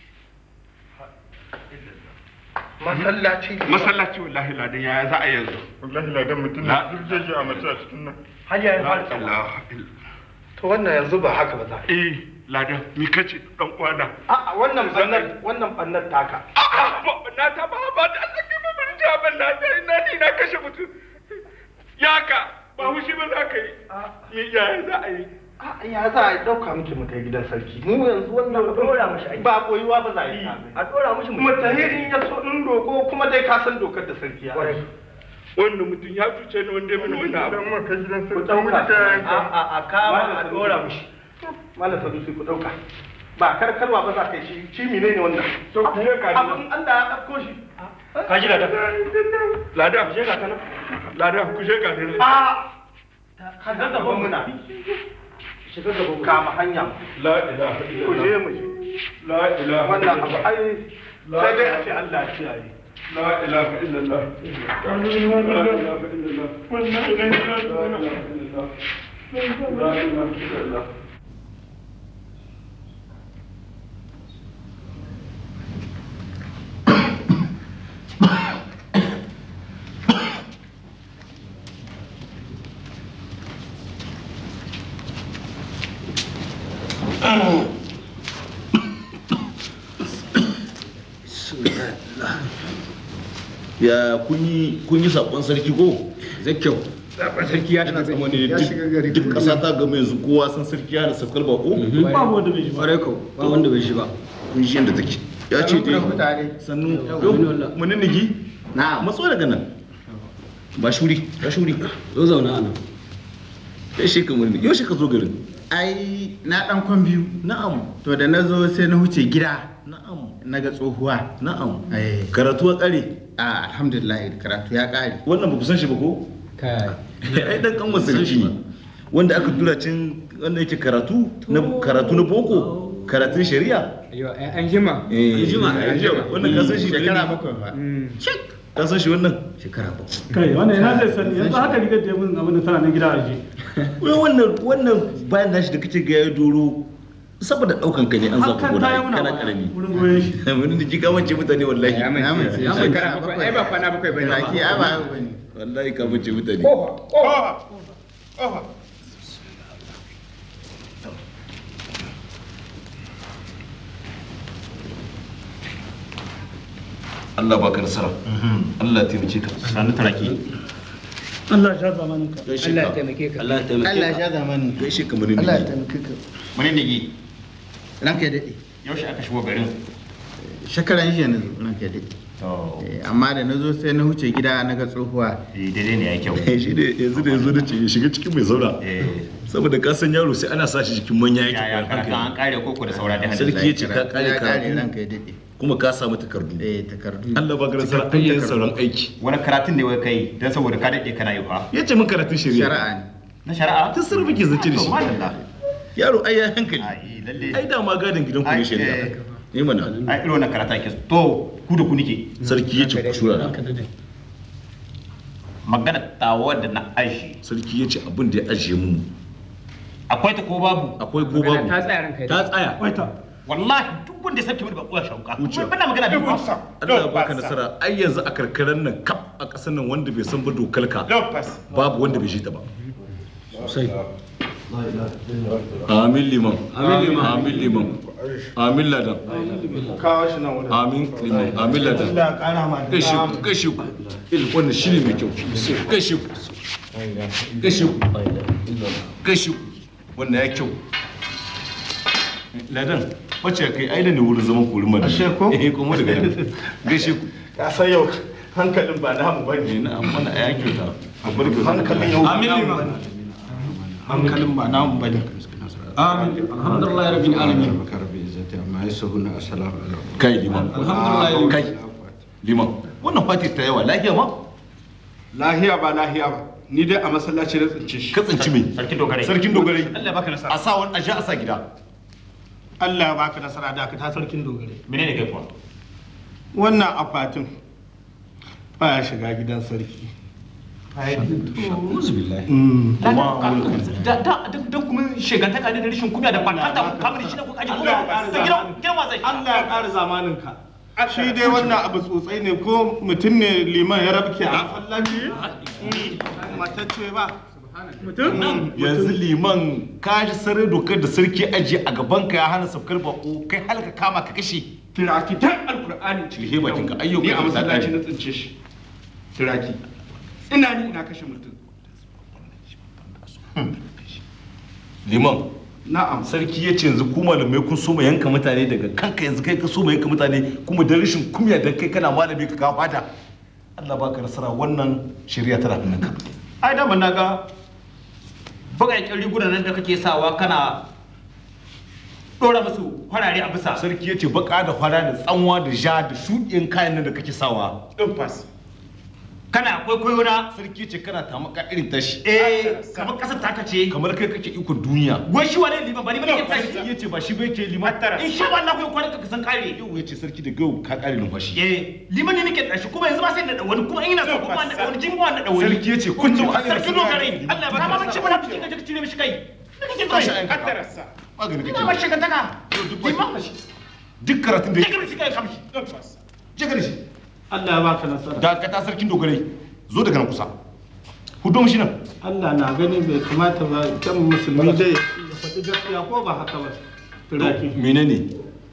[SPEAKER 8] masallaci
[SPEAKER 3] masallaci wallahi ladan yaya za a yanzu
[SPEAKER 14] wallahi ladan mutum na duk zai ji a mace a cikin nan
[SPEAKER 8] har ya yi to wannan yanzu ba haka ba za a
[SPEAKER 3] eh ladan mi kace dan uwana
[SPEAKER 8] a wannan bannar wannan bannar taka
[SPEAKER 3] na ta ba ba da Allah ke ba mun ja ban na ta ina ni na kashe mutum yaka ba hushi ba za ka yi yaya za a yi
[SPEAKER 8] ya za a dauka miki mu kai gidan sarki mu yanzu wannan ba dora mishi aiki ba koyuwa ba za a yi a dora mishi mu tahirin ya so in roko kuma dai ka san dokar da sarki ya
[SPEAKER 3] wannan mutum ya cuce ni wanda ya mini wani abu
[SPEAKER 14] dan kai gidan
[SPEAKER 8] ku
[SPEAKER 14] sarki
[SPEAKER 8] dauka
[SPEAKER 14] mutum
[SPEAKER 8] a a a kama a dora mishi malam sadusi ku dauka ba karkarwa ba za ka yi shi shi menene wannan
[SPEAKER 3] to ku ne ka
[SPEAKER 8] abin Allah ya dauko shi
[SPEAKER 3] ka ji ladan ladan ku je ka kana ladan ku je ka ne
[SPEAKER 8] a ka ga gaban muna shiga gaba kama hanya
[SPEAKER 3] la ilaha
[SPEAKER 8] ku je mu je
[SPEAKER 3] la ilaha
[SPEAKER 8] wannan abu ai sai dai a ce Allah ya kiyaye
[SPEAKER 3] la ilaha illallah la ilaha illallah
[SPEAKER 14] wannan idan ya zo na
[SPEAKER 3] la ilaha illallah
[SPEAKER 15] ya kun yi kun yi sakon sarki ko
[SPEAKER 1] zai kyau sakon sarki ya shiga
[SPEAKER 15] kuma ne duk duk kasa ta ga yanzu kowa san sarki ya da sakal ba ko
[SPEAKER 1] ba wanda bai shi ba ko ba wanda bai shi ba
[SPEAKER 15] kun ji yanda take ya ce dai sannu yau mun nigi na matso daga nan ba shuri ba shuri
[SPEAKER 1] zo zauna anan
[SPEAKER 15] kai shi ka mun yau shi ka zo garin ai na dan kwan biyu
[SPEAKER 3] na'am
[SPEAKER 15] to da na zo sai na huce gida
[SPEAKER 3] na'am
[SPEAKER 15] na ga tsohuwa
[SPEAKER 3] na'am
[SPEAKER 15] eh
[SPEAKER 3] karatu ya kare
[SPEAKER 15] a alhamdulillah karatu ya kare
[SPEAKER 3] wannan ba ku san shi ba ko
[SPEAKER 15] kai
[SPEAKER 3] ai dan kan sarki ne wanda aka tura cin wanda yake karatu na karatu na boko karatun shari'a
[SPEAKER 1] Yo, an jima.
[SPEAKER 3] eh
[SPEAKER 1] jima,
[SPEAKER 3] an jima wannan ka san shi
[SPEAKER 15] shekara bakwai ba
[SPEAKER 3] ka san shi wannan
[SPEAKER 15] shekara bakwai
[SPEAKER 12] kai wannan ina zai sani yanzu haka rigar da mun abin da tana nan gida aje
[SPEAKER 3] wai wannan wannan bayan nashi da kace ga ya doro saboda daukan ka ne an zaku
[SPEAKER 12] Hakan
[SPEAKER 3] gona
[SPEAKER 12] ta yi muna
[SPEAKER 3] kana
[SPEAKER 12] baya,
[SPEAKER 3] karami
[SPEAKER 12] wurin goyon shi
[SPEAKER 3] mun da kika wance mutane wallahi
[SPEAKER 1] Ya mace, ya mace. Shekara bakwai, ai ba kwana bakwai bane.
[SPEAKER 15] Raki ai ba bane
[SPEAKER 3] wallahi ka wance mutane
[SPEAKER 7] Kofa, kofa.
[SPEAKER 3] Allah baka nasara Allah ya taimake ka
[SPEAKER 6] sanu taraki
[SPEAKER 12] Allah ya zamanin ka
[SPEAKER 3] gaishe
[SPEAKER 1] Allah ya
[SPEAKER 3] ka
[SPEAKER 1] taimake ka.
[SPEAKER 6] Allah ya taimake
[SPEAKER 15] Allah ya
[SPEAKER 6] ka
[SPEAKER 15] sha zamanin
[SPEAKER 3] gaishe ka mun
[SPEAKER 15] Allah ya
[SPEAKER 3] ne
[SPEAKER 15] taimake ka
[SPEAKER 6] mune ne gi
[SPEAKER 15] ranka ya dade
[SPEAKER 6] yaushe aka shigo garin
[SPEAKER 15] shekaran jiya na zo ranka ya dade
[SPEAKER 6] to
[SPEAKER 15] Eh, amma da na zo sai na huce gida na ga tsohuwa
[SPEAKER 6] eh, daidai ne ya kyau
[SPEAKER 3] shi ne yanzu da yanzu da ce ya shiga cikin mai zauna
[SPEAKER 6] eh
[SPEAKER 3] saboda ka san yaro sai ana sa shi cikin manya yake
[SPEAKER 6] ya ya
[SPEAKER 3] koyan
[SPEAKER 6] karatu an
[SPEAKER 3] hankali
[SPEAKER 6] kare koko da saura da hadin
[SPEAKER 3] Sarki ya ce ka kare
[SPEAKER 15] ya kare
[SPEAKER 3] karatu.
[SPEAKER 15] ranka ya dade
[SPEAKER 3] kuma ka samu takardu
[SPEAKER 15] eh takardu
[SPEAKER 3] Allah baka nasara ayyan sauran aiki
[SPEAKER 6] wani karatun ne wai kai dan saboda ka dade kana yi fa
[SPEAKER 3] ya ce min karatun shari'a
[SPEAKER 15] shari'a ne
[SPEAKER 6] na shari'a
[SPEAKER 3] tun sirri muke zace da
[SPEAKER 6] To,
[SPEAKER 3] shi
[SPEAKER 6] madalla.
[SPEAKER 3] yaro ai ya hankali
[SPEAKER 6] ai lalle
[SPEAKER 3] ai da ma gadin gidan ku
[SPEAKER 6] Ai,
[SPEAKER 3] ne shari'a
[SPEAKER 6] eh.
[SPEAKER 3] ne mana
[SPEAKER 6] ai irin wannan karata ke to ku da ku nike
[SPEAKER 3] sarki ya ce ku shura na
[SPEAKER 6] magana tawa da na aishi
[SPEAKER 3] sarki ya ce abin da ya ajiye mu
[SPEAKER 6] akwai ta ko babu
[SPEAKER 3] akwai ko babu
[SPEAKER 1] Ta tsaya ranka.
[SPEAKER 3] ta tsaya
[SPEAKER 12] waita
[SPEAKER 6] wallahi duk wanda ya sarki mini ba kuwa shauka
[SPEAKER 3] Wuce.
[SPEAKER 6] kuma bana magana duk wasa
[SPEAKER 3] Allah ya baka nasara ai yanzu a karkarar nan kaf a ƙasar nan wanda bai san ba dokar ka
[SPEAKER 7] Lopez.
[SPEAKER 3] babu wanda bai shi ta ba amin liman amin liman amin liman amin ladan
[SPEAKER 7] Kawo shi nan wurin.
[SPEAKER 3] amin liman amin ladan
[SPEAKER 7] Allah ya kara ma da
[SPEAKER 3] gaishe ku gaishe ku il wannan shine mai kyau gaishe ku gaishe ku gaishe ku wannan ya kyau ladan wacce kai ai da ne wurin zaman kurin mana
[SPEAKER 7] Ashe ko?
[SPEAKER 3] eh kuma daga nan gaishe ku
[SPEAKER 7] Ka san yau hankalin ba namu ba
[SPEAKER 3] eh
[SPEAKER 7] ne.
[SPEAKER 3] na amma ya kyauta a bar kyauta
[SPEAKER 7] Hankalin yau.
[SPEAKER 12] amin liman
[SPEAKER 7] Hankalin ba namu ba ne.
[SPEAKER 12] amin alhamdulillah rabbil alamin
[SPEAKER 3] kai liman
[SPEAKER 12] Alhamdulillah.
[SPEAKER 3] kai liman wannan fati ta yawa lafiya ma
[SPEAKER 7] Lahiya ba lahiya ba. Ni dai a masallaci na tsince shi.
[SPEAKER 3] ka tsinci me
[SPEAKER 6] sarkin dogare
[SPEAKER 3] sarkin dogarai
[SPEAKER 6] Allah ya baka nasara
[SPEAKER 3] a sa wani a sha a sa gida
[SPEAKER 7] Allah ya baka nasara da ka ta sarkin dogare.
[SPEAKER 6] menene kai kuwa
[SPEAKER 7] Wannan akwatin baya shiga gidan sarki.
[SPEAKER 3] uzu billahi
[SPEAKER 6] da da da kuma shegantaka ne da rashin kunya da fatanta kamar shi ne ko kaji kuma da gidan gidan wa zai
[SPEAKER 7] Allah ya ƙara zamanin ka. Shi dai wannan abu tsotsai ne ko mutum ne liman ya rabke a masallaci? Matacce ba. Mutum?
[SPEAKER 3] yanzu liman ka ji sarai dokar da sarki ajiye a gaban ka ya hana saukar bako kai halka kama ka kashe
[SPEAKER 7] Tirakitan Alkur'ani
[SPEAKER 3] Cilhe bakin ka, ayyuka
[SPEAKER 7] Ni a
[SPEAKER 3] da
[SPEAKER 7] masallaci
[SPEAKER 3] daɗi.
[SPEAKER 7] na tsince shi. Tiraki. Ina ni ina kashe mutum.
[SPEAKER 3] liman
[SPEAKER 7] Na'am.
[SPEAKER 3] sarki ya ce yanzu ku malamai kun so mu yanka mutane daga kanka yanzu kai ka so mu yanka mutane kuma da rashin kumya dan kai kana malami ka kawo fada Allah baka nasara wannan shari'a tana hannun ka
[SPEAKER 6] ai da na ga bagayen rigunan nan da kake sawa kana dora musu farare a bisa
[SPEAKER 3] sarki ya ce baka da fara da tsanwa da ja da shuɗin kayan nan da kake sawa
[SPEAKER 7] Ɗin fas.
[SPEAKER 6] kana kwaikwayo na
[SPEAKER 3] sarki ya ce kana tamaka irin tashi
[SPEAKER 6] eh kamar kasar taka ce
[SPEAKER 3] kamar kai kake ikon duniya
[SPEAKER 6] wai shi wane liman ba ni bane ke
[SPEAKER 3] sarki
[SPEAKER 6] tashi
[SPEAKER 3] ya ce ba shi bai ke liman
[SPEAKER 6] in sha Allah ku kwanan ka san kare
[SPEAKER 3] yau ya ce sarki da gau ka kare numfashi
[SPEAKER 6] eh liman ne nake tashi kuma yanzu ba sai da wani kuma ina so kuma da wani jin ba da wani
[SPEAKER 3] sarki ya ce kun ji
[SPEAKER 6] sarki dogare Allah ba ma ce mana cikin kaje cire mishi kai kake so
[SPEAKER 3] Tashi a yanka.
[SPEAKER 7] Kaddararsa.
[SPEAKER 3] magani
[SPEAKER 6] ina ma
[SPEAKER 3] kake
[SPEAKER 6] shiga taka liman
[SPEAKER 3] duk karatun da
[SPEAKER 6] kake mishi kai kamshi
[SPEAKER 7] Ɗin fas.
[SPEAKER 3] je gare shi
[SPEAKER 7] Allah ya baka nasara.
[SPEAKER 3] da ka ta sarkin dogarai zo daga nan kusa hudu shi nan
[SPEAKER 7] Allah na gani bai kamata ba kan musulmi dai ya faɗi gaskiya ko ba haka ba. Tiraki.
[SPEAKER 3] menene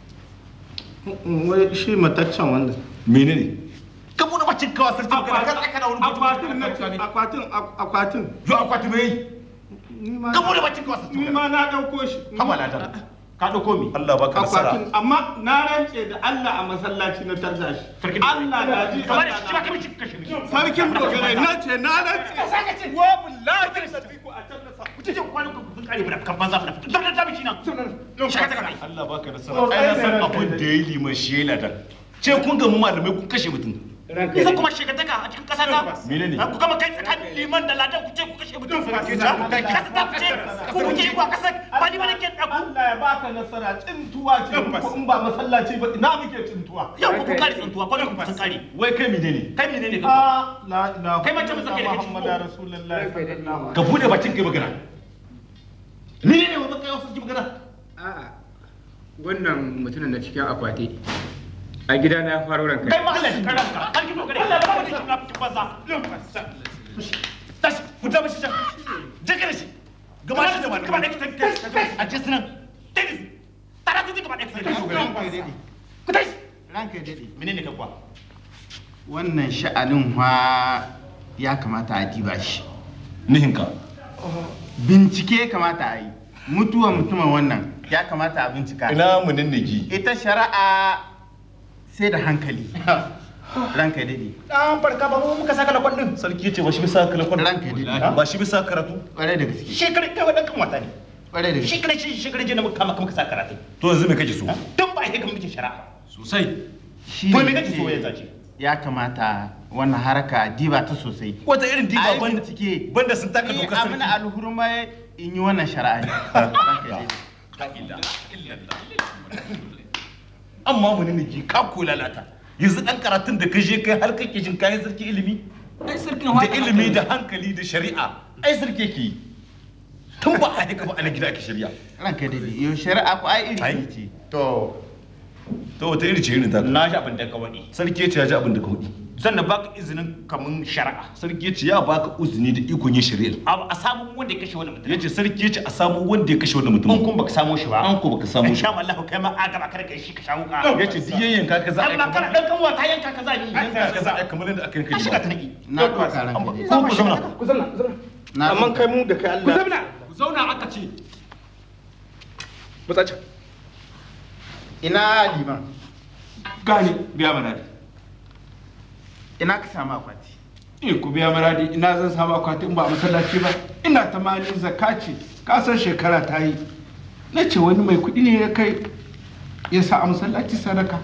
[SPEAKER 7] Wai shi mataccen wanda.
[SPEAKER 3] menene ka bude bacin kawa sarki dogarai ka tsaka da wani
[SPEAKER 7] Akwatin na akwatin akwatin.
[SPEAKER 3] yo akwati mai
[SPEAKER 7] Ni ma
[SPEAKER 3] ka bude bacin kawa sarki
[SPEAKER 7] ni ma na ɗauko shi.
[SPEAKER 3] haba ladan
[SPEAKER 6] ka dauko mi
[SPEAKER 3] Allah baka nasara
[SPEAKER 7] Akwatin amma na rance da Allah a masallaci na tarda shi. Allah na ji
[SPEAKER 6] kamar
[SPEAKER 7] Allah
[SPEAKER 6] shi ba ka mishi kashe mishi
[SPEAKER 7] Sarkin dogarai na ce na rance.
[SPEAKER 6] ka saka ce wa billahi da sabiku a can nasa ku ce kwanan ku kun
[SPEAKER 10] kare mu da kan banza mu da fito da tabi nan shaka ta kai
[SPEAKER 3] Allah baka nasara ai na san abin da yayi liman shi yayi ladan ce kun ga mu malamai kun kashe mutum
[SPEAKER 10] Isa kuma shegataka a cikin ƙasa ta
[SPEAKER 3] menene
[SPEAKER 10] ku gama kai tsakanin liman da ladan ku ce ku kashe mutum kasa ta fice ku kuke yi wa ƙasar ba ni ba nake ɗaku
[SPEAKER 5] Allah ya baka nasara tsintuwa ce ko in ba masallaci ba ina muke tsintuwa
[SPEAKER 10] yau ku kare tsintuwa ko ku sun kare
[SPEAKER 3] wai kai menene
[SPEAKER 10] kai menene ka
[SPEAKER 5] Ah, la ilaha
[SPEAKER 10] Kai mace musa kai daga ciki
[SPEAKER 5] Muhammadu Rasulullahi sallallahu
[SPEAKER 3] ka bude bakin kai magana
[SPEAKER 10] ni ne ba kai wasu ki magana
[SPEAKER 1] A'a, wannan mutumin na cikin akwati a gida na faro ranka.
[SPEAKER 10] kai ma Allah ya kara ka har ki dogare Allah ba wani shi na fitin banza tashi ku ta mishi can je ka da shi gaba shi da wani gaba da kitan a je sunan tayi tara su gaba da kitan ku tashi
[SPEAKER 16] ranka ya daɗe
[SPEAKER 10] menene ka kuwa
[SPEAKER 16] wannan sha'anin wa ya kamata a diba shi
[SPEAKER 3] nihinka
[SPEAKER 16] bincike ya kamata a yi mutuwa mutumin wannan ya kamata a bincika
[SPEAKER 3] ina munin nigi
[SPEAKER 16] ita shari'a sai da hankali ranka ya daɗe
[SPEAKER 10] dan farka ba mu muka saka lakon din
[SPEAKER 3] sarki yace ba shi bisa kalakon
[SPEAKER 16] ranka ya daɗe
[SPEAKER 3] ba shi bisa karatu
[SPEAKER 16] ƙwarai da gaske
[SPEAKER 10] shekarar kai wadan kan wata ne
[SPEAKER 16] ƙwarai da gaske
[SPEAKER 10] shekarar shi shekarar je na muka kama muka saka karatu
[SPEAKER 3] to yanzu me kake so
[SPEAKER 10] tun ba shi ga muke shari'a
[SPEAKER 3] sosai
[SPEAKER 16] shi
[SPEAKER 10] to
[SPEAKER 16] ne
[SPEAKER 10] me kake so ya
[SPEAKER 16] ce
[SPEAKER 10] zace
[SPEAKER 16] ya kamata wannan haraka a diba ta sosai
[SPEAKER 3] wata irin diba
[SPEAKER 16] Ai,
[SPEAKER 3] ban
[SPEAKER 16] bincike
[SPEAKER 3] banda sun taka
[SPEAKER 16] Ni
[SPEAKER 3] dokar
[SPEAKER 16] abin
[SPEAKER 3] sarki
[SPEAKER 16] alhurma in yi wannan shari'a ne ranka ya daɗe
[SPEAKER 3] amma munin nigi ka ko lalata yanzu dan karatun da ka je kai har kake jin kayan sarki ilimi
[SPEAKER 1] Ai sarkin
[SPEAKER 3] da ilimi da hankali da shari'a ai sarki yake yi tun ba a haka ba a na gida ake shari'a
[SPEAKER 16] ranka ya daɗe yau shari'a ko ai iri
[SPEAKER 3] Ai.
[SPEAKER 16] iri ce
[SPEAKER 10] to
[SPEAKER 3] to wata iri ce irin ta
[SPEAKER 10] na ji abin da ka wadi
[SPEAKER 3] sarki yace ya ji abin da ka hudi
[SPEAKER 10] sannan baka izinin kamun shari'a
[SPEAKER 3] sarki yace ya baka uzuni da ikon yin shari'a
[SPEAKER 10] a samu wanda ya kashe wani mutum
[SPEAKER 3] yace sarki yace a samu wanda ya kashe wannan
[SPEAKER 10] in
[SPEAKER 3] mutum
[SPEAKER 10] kun baka samu shi ba
[SPEAKER 3] an ko baka samu shi
[SPEAKER 10] sha Allah kai ma a gaba kada kai shi ka sha wuka
[SPEAKER 3] yace duk yayyan ka za a yi
[SPEAKER 10] Allah kana dan kanwa ta yanka ka zani
[SPEAKER 3] yanka ka za a yi kamar yadda aka
[SPEAKER 10] ka
[SPEAKER 3] yanka
[SPEAKER 10] shiga ta
[SPEAKER 3] ba
[SPEAKER 10] naki
[SPEAKER 16] na ɗauka ranka ya daɗe
[SPEAKER 3] ko ku zauna
[SPEAKER 5] ku zauna ku zauna
[SPEAKER 16] na
[SPEAKER 5] amma kai mu da kai Allah
[SPEAKER 1] Ku zauna, ku zauna aka ce.
[SPEAKER 5] mutsaci
[SPEAKER 16] ina liman
[SPEAKER 1] Gani biya maradi.
[SPEAKER 16] ina ka samu akwati
[SPEAKER 12] Eh ku biya maradi ina zan samu akwati in ba a masallaci ba ina ta mali zakka ce ka san shekara ta yi na ce wani mai kuɗi ne ya kai ya sa a masallaci sadaka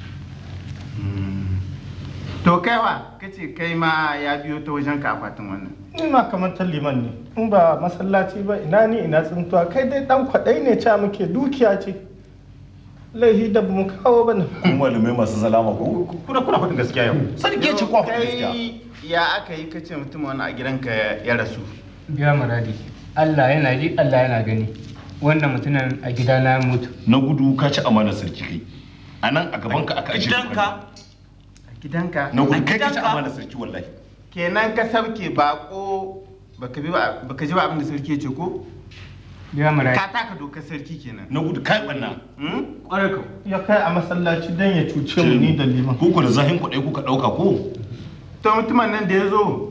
[SPEAKER 16] to kaiwa kace kai ma ya biyo ta wajen ka akwatin wannan
[SPEAKER 5] ina kamar ta liman ne in ba masallaci ba ina ni ina tsintuwa kai dai dan kwaɗai ne ca muke dukiya ce laihi da bamu kawo ba ne
[SPEAKER 3] kuma malamai masu zalama ko
[SPEAKER 10] kuna kuna faɗin gaskiya yau sarki ya ce kwa faɗin gaskiya
[SPEAKER 16] kai ya aka yi kace mutum wani a gidanka ya rasu
[SPEAKER 1] Biya maradi. Allah yana ji, Allah yana gani. Wannan mutumin a gida na mutu.
[SPEAKER 3] na gudu ka ci amanar sarki kai a nan a gaban ka aka ajiye
[SPEAKER 10] gidanka
[SPEAKER 16] a gidanka
[SPEAKER 3] na gudu kai ka ci
[SPEAKER 10] gidanka?
[SPEAKER 3] amanar sarki wallahi
[SPEAKER 16] kenan ka sauke bako baka bi ba baka ji ba abin da sarki ya ce ko
[SPEAKER 1] Biya maradi.
[SPEAKER 16] ka taka dokar sarki kenan
[SPEAKER 3] na gudu kai banna
[SPEAKER 16] hmm?
[SPEAKER 1] Ƙwarai ka.
[SPEAKER 5] ya kai a masallaci dan ya cuce mu ni da liman
[SPEAKER 3] ko ku da zahin kuɗai kuka ɗauka ko
[SPEAKER 16] to mutumin nan da ya zo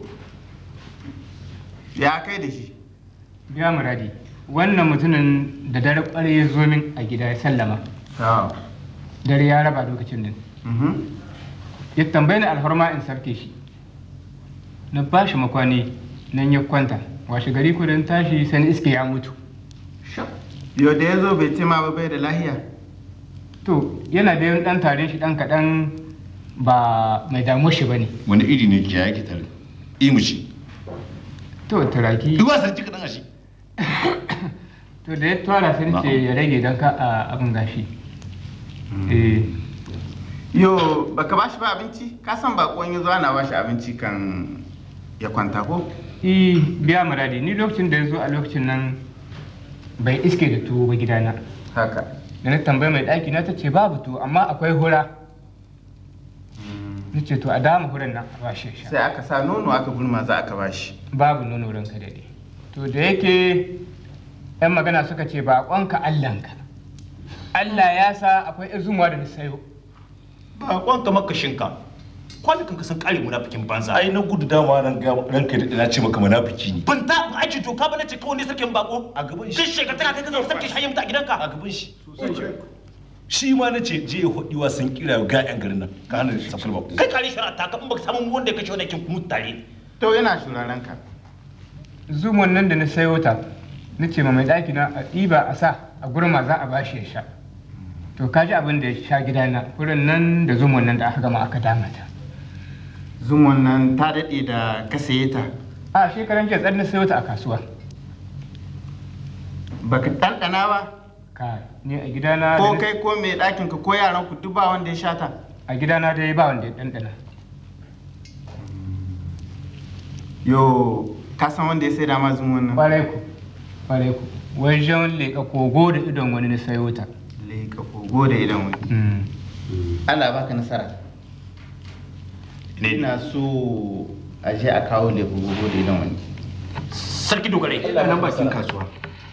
[SPEAKER 16] ya kai da shi
[SPEAKER 1] Biya maradi. Wannan mutumin da dare ƙwarai ya zo min a gida ya sallama. Dare ya raba lokacin nan.
[SPEAKER 16] Mhm.
[SPEAKER 1] Ya tambayi ni alfarma in sarke shi. Na ba shi makwani nan ya kwanta. Washe gari ko dan tashi sani iske ya mutu.
[SPEAKER 16] yau da ya zo bai ce ma ba bai da lahiya
[SPEAKER 1] To yana da yin ɗan tarin shi ɗan kaɗan ba mai damu shi ba ne.
[SPEAKER 3] wani iri ne ki yake tare imuci
[SPEAKER 1] To turaki.
[SPEAKER 3] duba sarki kaɗan a shi
[SPEAKER 1] To da ya twara sai ce ya rage don ka a abin gashi. Eh.
[SPEAKER 16] yo baka ba shi ba abinci ka san bakon ya zo ana ba shi abinci kan ya kwanta ko
[SPEAKER 1] I biya muradi ni lokacin da ya zo a lokacin nan bai iske da tuwo ba gidana.
[SPEAKER 16] haka
[SPEAKER 1] Da na tambayi mai ɗaki na ta ce babu tuwo amma akwai hura. Ni ce to a dama huran nan a bashi ya sha.
[SPEAKER 16] sai aka sa nono aka gulma za aka ba shi
[SPEAKER 1] Babu nono ranka daɗe. To da yake 'yan magana suka ce baƙonka Allahnka. Allah ya sa akwai izumuwa da na sayo.
[SPEAKER 10] ba kwanka makashinka kwanukan ka sun kare munafikin banza
[SPEAKER 3] ai na gudu dama ran ga ranka da ina ce maka munafiki ne
[SPEAKER 10] ban ta ba aiki doka ba na ce kawai ne sarkin bako
[SPEAKER 3] a gaban shi
[SPEAKER 10] duk shekara tana kai ka zama sarkin shayin a gidanka
[SPEAKER 3] a gaban shi shi ma na ce je ya hudi wa sun kira ga yan garin nan ka hana safar ba
[SPEAKER 10] kai kare shari'a ta ka in baka samu wanda ya kashe wani kin mutu tare
[SPEAKER 16] to yana shuraren ka
[SPEAKER 1] Zumon nan da na sayo ta na ce ma mai ɗaki na a ɗiba a sa a gurma za a bashi ya sha to ka ji abin da ya sha gidana wurin nan da zumon nan da aka gama aka dama ta
[SPEAKER 16] zumon nan ta daɗe da ka saye ta
[SPEAKER 1] a shekaran jiya tsarin sayo ta a kasuwa
[SPEAKER 16] baka ɗanɗana ba
[SPEAKER 1] ka ne a gidana
[SPEAKER 16] ko kai ko mai ɗakin ka ko yaran ku duk ba wanda ya sha ta
[SPEAKER 1] a gidana dai ba wanda ya ɗanɗana
[SPEAKER 16] yo ka san wanda ya sai da ma zumon nan
[SPEAKER 1] ƙwarai ku ƙwarai ku wajen leƙa kogo da idon wani na sayo ta
[SPEAKER 16] leƙa kogo da idon wani Allah baka nasara ina so a je a kawo leƙa kogo da idon wani
[SPEAKER 5] sarki dogare
[SPEAKER 16] Allah nan bakin kasuwa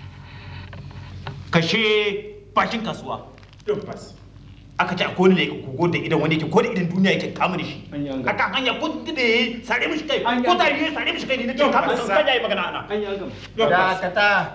[SPEAKER 5] kashe bakin kasuwa aka ce akwai ne kogo da idan wani yake ko da idan duniya yake kama da shi akan hanya ko da yayi sare mishi kai ko da yayi sare mishi kai ne nake kama da kan yayi magana ana
[SPEAKER 16] dakata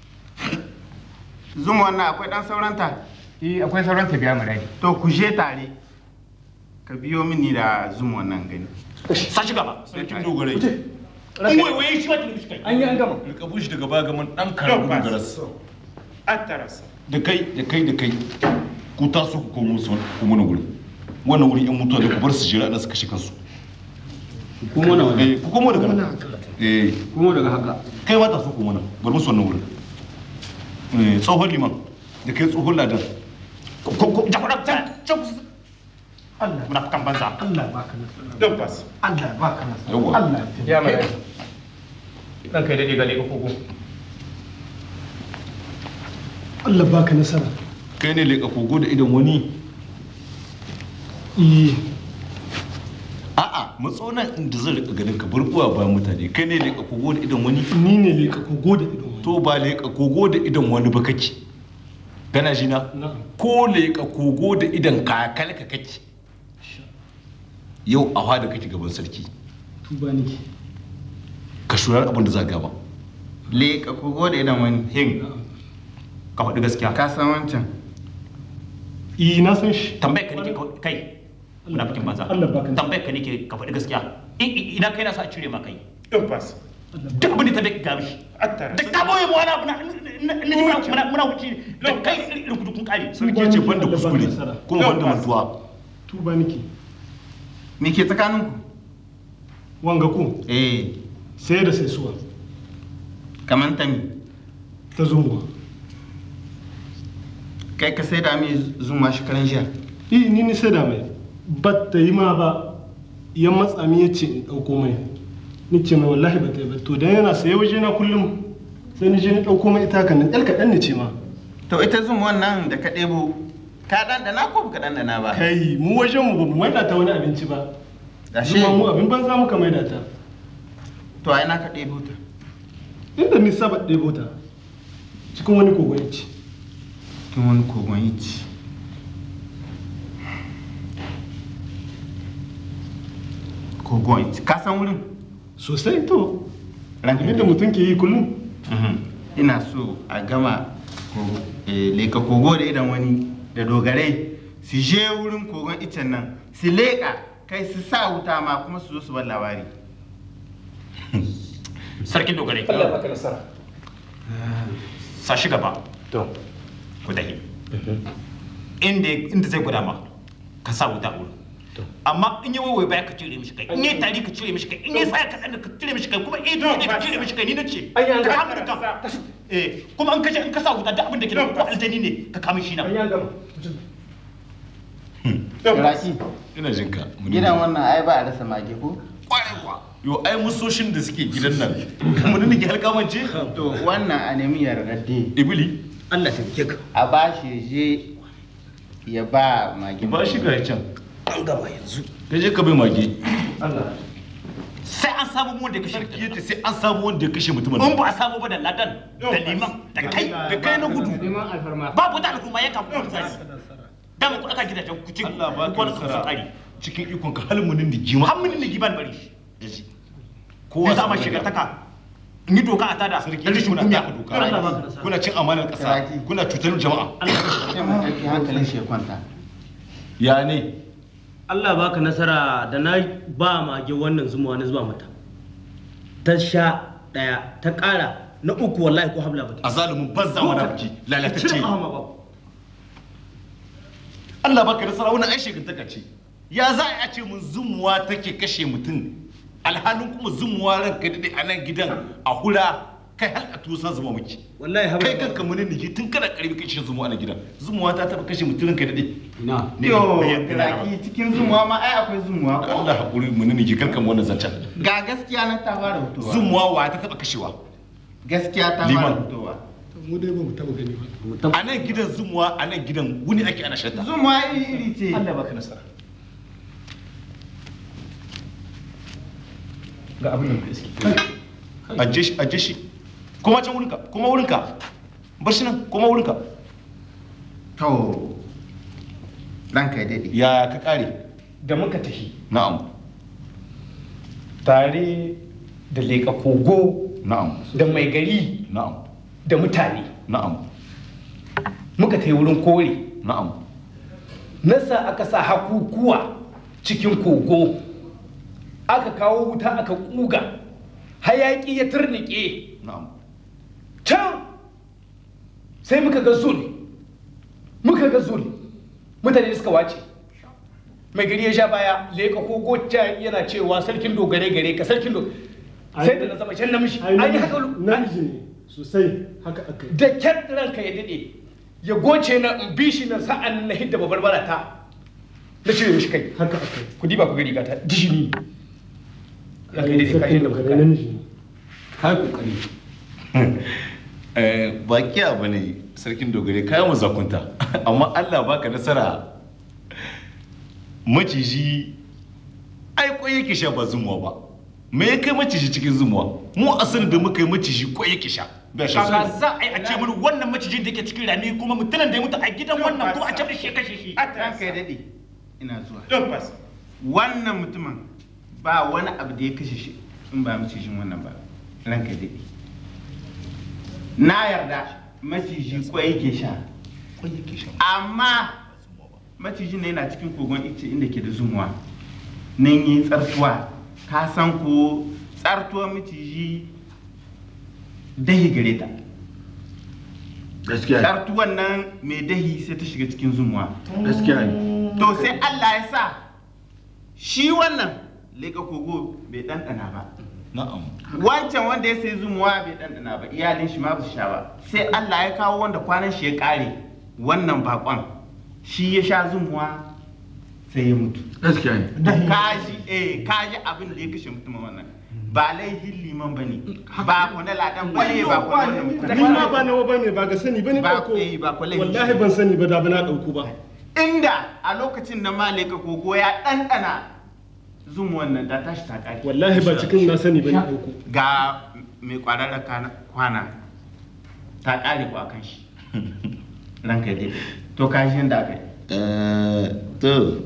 [SPEAKER 16] zuma wannan akwai dan sauranta
[SPEAKER 1] eh akwai sauranta biya mu dai
[SPEAKER 16] to ku je tare ka biyo mini da zuma wannan gani
[SPEAKER 5] sa shi gaba
[SPEAKER 3] sarkin dogare
[SPEAKER 5] in wai wai shi wata mishi kai
[SPEAKER 3] an yi an gama rika bushi daga baya gaman dan karamin garas da kai da kai da kai ku taso ku komo su ku mana wuri wannan wuri yan mutuwa da ku bar su jira da su kashe kansu
[SPEAKER 12] ku mana wani
[SPEAKER 3] eh ku komo daga nan eh
[SPEAKER 12] kuma daga haka
[SPEAKER 3] kai ma taso ku mana bar musu wannan wurin eh tsohon liman da kai tsohon ladan
[SPEAKER 5] ko ko jakura can can Allah muna kan banza
[SPEAKER 2] Allah baka nasara don fas Allah baka nasara
[SPEAKER 3] Yawwa.
[SPEAKER 2] Allah
[SPEAKER 1] ya mai dan kai dade gale ko kogo
[SPEAKER 2] Allah baka nasara
[SPEAKER 3] kai ne leƙa kogo da idan wani
[SPEAKER 2] eh
[SPEAKER 3] a'a matsonan inda zan rika ganin ka bar uwa ba mutane kai ne leƙa kogo da idan wani
[SPEAKER 2] ni ne leƙa kogo da idan
[SPEAKER 3] to ba leƙa kogo da idan wani ba kake kana ji na ko leƙa kogo da idan kakal ka kake yau a da kake gaban sarki
[SPEAKER 2] tuba nake
[SPEAKER 3] ka shurar abin da za gaba
[SPEAKER 16] leƙa kogo da idan wani
[SPEAKER 5] hin ka faɗi gaskiya
[SPEAKER 16] ka san wancan
[SPEAKER 2] eh na san shi
[SPEAKER 5] tambayar ka nake ka- kai muna fikin banza
[SPEAKER 2] Allah baka
[SPEAKER 5] tambayar ka nake ka faɗi gaskiya I- i- ina kai na sa a cire ma kai
[SPEAKER 2] don fas
[SPEAKER 5] duk abin da ta bai ga mishi duk ka boye mu wani abu na na- na- muna muna muna wuce da kai irin kudu kun kare
[SPEAKER 3] sarki ce banda kuskure kuma banda mantuwa
[SPEAKER 2] tuba nake
[SPEAKER 16] me ke tsakaninku
[SPEAKER 2] wanga ku
[SPEAKER 16] eh
[SPEAKER 2] sai da sai suwa
[SPEAKER 16] kamar ta mi
[SPEAKER 2] ta zunguwa
[SPEAKER 16] kai ka sai da mi zuma shi karan jiya
[SPEAKER 2] eh ni ni sai da mai ba ta yi ma ba ya matsa mi ya ce in ɗauko mai ni ce mai wallahi ba ta yi ba to dan yana saye waje na kullum sai ni je ni ɗauko mai ita kan nan ɗan kaɗan ne ce ma
[SPEAKER 16] to ita zuma wannan da ka ɗebo ka ɗanɗana ko baka ɗanɗana ba
[SPEAKER 2] kai mu wajen mu ba mu maida ta wani abinci ba
[SPEAKER 16] Gashi.
[SPEAKER 2] zuma mu abin banza muka maida ta
[SPEAKER 16] to a ina ka ɗebo ta
[SPEAKER 2] inda ni saba ɗebo ta cikin wani kogon ya ce
[SPEAKER 16] cikin wani kogon ya ce kogon ya ce ka san wurin
[SPEAKER 2] sosai to
[SPEAKER 16] ranka
[SPEAKER 2] abin da mutum ke yi kullum
[SPEAKER 16] ina so a gama kogo- eh, leka kogo da idan wani da dogarai su je wurin kogon icen nan su leƙa kai su sa wuta ma kuma su zo su bar labari
[SPEAKER 5] sarkin dogare
[SPEAKER 2] Allah baka nasara
[SPEAKER 5] sa shi gaba
[SPEAKER 2] to
[SPEAKER 5] ku dahi inda inda zai gwada ma ka sa wuta wurin amma in yi waiwai baya ka cire mishi kai in yi tari ka cire mishi kai in yi tsaya ka ka cire mishi kai kuma in yi ka cire mishi kai ni na ce ka kama da kan eh kuma in ka je in ka sa wuta duk abin da ke da ko aljani ne ka kama shi na
[SPEAKER 16] Raki,
[SPEAKER 3] ina jin ka
[SPEAKER 16] gidan wannan ai ba a rasa mage ko?
[SPEAKER 3] yo ai musoshin da suke gidan nan mun ne ke halkamance
[SPEAKER 16] To wannan a nemi yargadde.
[SPEAKER 3] ibili
[SPEAKER 16] Allah ta ka. A ba shi je ya ba mage.
[SPEAKER 3] ba shi ga can
[SPEAKER 16] An gaba yanzu.
[SPEAKER 3] ka je ka bai mage
[SPEAKER 2] Allah
[SPEAKER 5] sai an samu wanda ya kashe
[SPEAKER 3] yace sai an samu wanda ya kashe mutumin
[SPEAKER 5] in ba a samu ba da ladan da liman da kai da kai na gudu babu da al'umma ya kan kuma sai dama ku aka gidajen ku ci
[SPEAKER 3] Allah ba
[SPEAKER 5] ku
[SPEAKER 3] ka
[SPEAKER 5] wani kamar
[SPEAKER 3] nasara
[SPEAKER 5] tsari
[SPEAKER 3] cikin ikon ka halmunin da jima
[SPEAKER 5] har mun ne giban bari
[SPEAKER 3] Kowa
[SPEAKER 5] kowa sama
[SPEAKER 3] sai
[SPEAKER 5] shiga
[SPEAKER 3] ya-
[SPEAKER 5] taka in yi doka a tada
[SPEAKER 3] sarki
[SPEAKER 5] da rashin
[SPEAKER 3] kuna
[SPEAKER 5] kunya
[SPEAKER 3] taka doka kuna cin amanar kasa kuna cutar jama'a
[SPEAKER 16] Sai mu ɗauki hankalin shi ya kwanta.
[SPEAKER 3] ya ne
[SPEAKER 6] Allah baka nasara da na ba mage wannan zuma wani zuba mata ta sha ɗaya ta ƙara na uku wallahi ko habla ba
[SPEAKER 3] a zalumin banza munafiki lalatacce
[SPEAKER 6] cire ƙafa ma ba
[SPEAKER 3] Allah baka nasara wannan ai shegantaka ce ya za a ce mun zumuwa take kashe mutum alhalin kuma zumuwa ranka dade a nan gidan a hura kai har a tusa zuma muke
[SPEAKER 6] wallahi
[SPEAKER 3] kai kanka munin niji tun kana karbi kashe zumuwa a nan gidan zumuwa ta taba kashe mutum ranka dade ina
[SPEAKER 16] Yo, Iraki cikin zumuwa ma ai akwai zumuwa ko?
[SPEAKER 3] Allah hakuri munin niji karka mu wannan zancen
[SPEAKER 16] Ga gaskiya nan ta fara fitowa.
[SPEAKER 3] zumuwa wa ta taba kashewa
[SPEAKER 16] Gaskiya ta fara
[SPEAKER 3] Liman.
[SPEAKER 16] fitowa.
[SPEAKER 2] mu dai ba mu taba gani ba
[SPEAKER 3] a nan gidan zumuwa a nan gidan wuni ake ana shanta
[SPEAKER 16] Zumuwa iri iri ce.
[SPEAKER 3] Allah baka nasara
[SPEAKER 1] ga abin da gaske
[SPEAKER 3] aje shi aje shi kuma can wurinka kuma wurinka bar shi nan kuma wurinka
[SPEAKER 16] to ranka ya dade
[SPEAKER 3] ya ka kare
[SPEAKER 1] da muka tafi
[SPEAKER 3] na'am
[SPEAKER 1] tare da leƙa kogo
[SPEAKER 3] na'am
[SPEAKER 1] da mai gari
[SPEAKER 3] na'am
[SPEAKER 1] da mutane
[SPEAKER 3] na'am
[SPEAKER 1] muka ta wurin kore
[SPEAKER 3] na'am
[SPEAKER 1] nasa aka sa hakukuwa cikin kogo aka kawo wuta aka kuga hayaki ya turnike
[SPEAKER 3] na'am
[SPEAKER 1] can sai muka ga zul muka ga zul mutane suka wace mai gari ya sha baya leka kogo ta yana cewa sarkin dogare gare ka sarkin dogare sai da na zama can namiji an yi haka
[SPEAKER 2] namiji ne sosai haka aka yi
[SPEAKER 1] da kyar ranka ya dade ya goce na in bi shi na sa'an na hidda babarbara ta na cire mishi kai
[SPEAKER 2] haka aka yi
[SPEAKER 1] ku diba ku gari gata dishini ranka ya dade kashin da kuka
[SPEAKER 2] Sarkin namiji ne
[SPEAKER 1] kai kokari
[SPEAKER 3] Eh, baki abu ne sarkin dogare kayan mu zakunta amma Allah baka nasara maciji ai kwai yake sha ba zumuwa ba me ya kai maciji cikin zumuwa mu asali da muka yi maciji kwai yake sha ba sha
[SPEAKER 1] Kaka
[SPEAKER 3] zumuwa.
[SPEAKER 1] za a yi a ce mini wannan macijin da ke cikin rami kuma mutumin da ya mutu a gidan wannan kuma a ce shi ya kashe shi.
[SPEAKER 16] ranka ya dade ina zuwa wannan mutumin ba wani abu da ya kashe shi in ba macijin wannan ba ranka ya dade na yarda maciji kwai yake sha amma macijin ne yana cikin kogon ice inda ke da zumuwa nan yi tsartuwa ka san ko tsartuwar maciji dahi gare ta
[SPEAKER 15] gaskiya
[SPEAKER 16] tsartuwan nan mai dahi sai ta shiga cikin zumuwa
[SPEAKER 15] gaskiya ne
[SPEAKER 16] to sai Allah ya sa shi wannan leka kogo bai ɗanɗana ba
[SPEAKER 3] na'am
[SPEAKER 16] wancan wanda ya sai zumuwa bai ɗanɗana ba iyalin shi ma ba su sha ba sai Allah ya kawo wanda kwanan shi ya ƙare wannan bakon shi ya sha zumuwa sai ya mutu
[SPEAKER 15] gaskiya ne
[SPEAKER 16] kaji eh kaji abin da ya kashe mutumin wannan ba laifin liman ba ne ba ku na ladan ba ne ba ku na wannan mutum
[SPEAKER 2] ni ma ba nawa bane ba ga sani bane
[SPEAKER 16] Ba-
[SPEAKER 2] dauko
[SPEAKER 16] eh, ba kwalai.
[SPEAKER 2] wallahi ban sani ba da ba na dauko ba
[SPEAKER 16] inda a lokacin da malika kogo ya ɗanɗana zumuwan nan ta tashi ta ƙare
[SPEAKER 2] wallahi ba cikin na sani bane dauko
[SPEAKER 16] ga mai kwararra kana- kwana ta ƙare ku a kan shi ranka ya daidai to ka shi yadda aka yi
[SPEAKER 3] Eh, to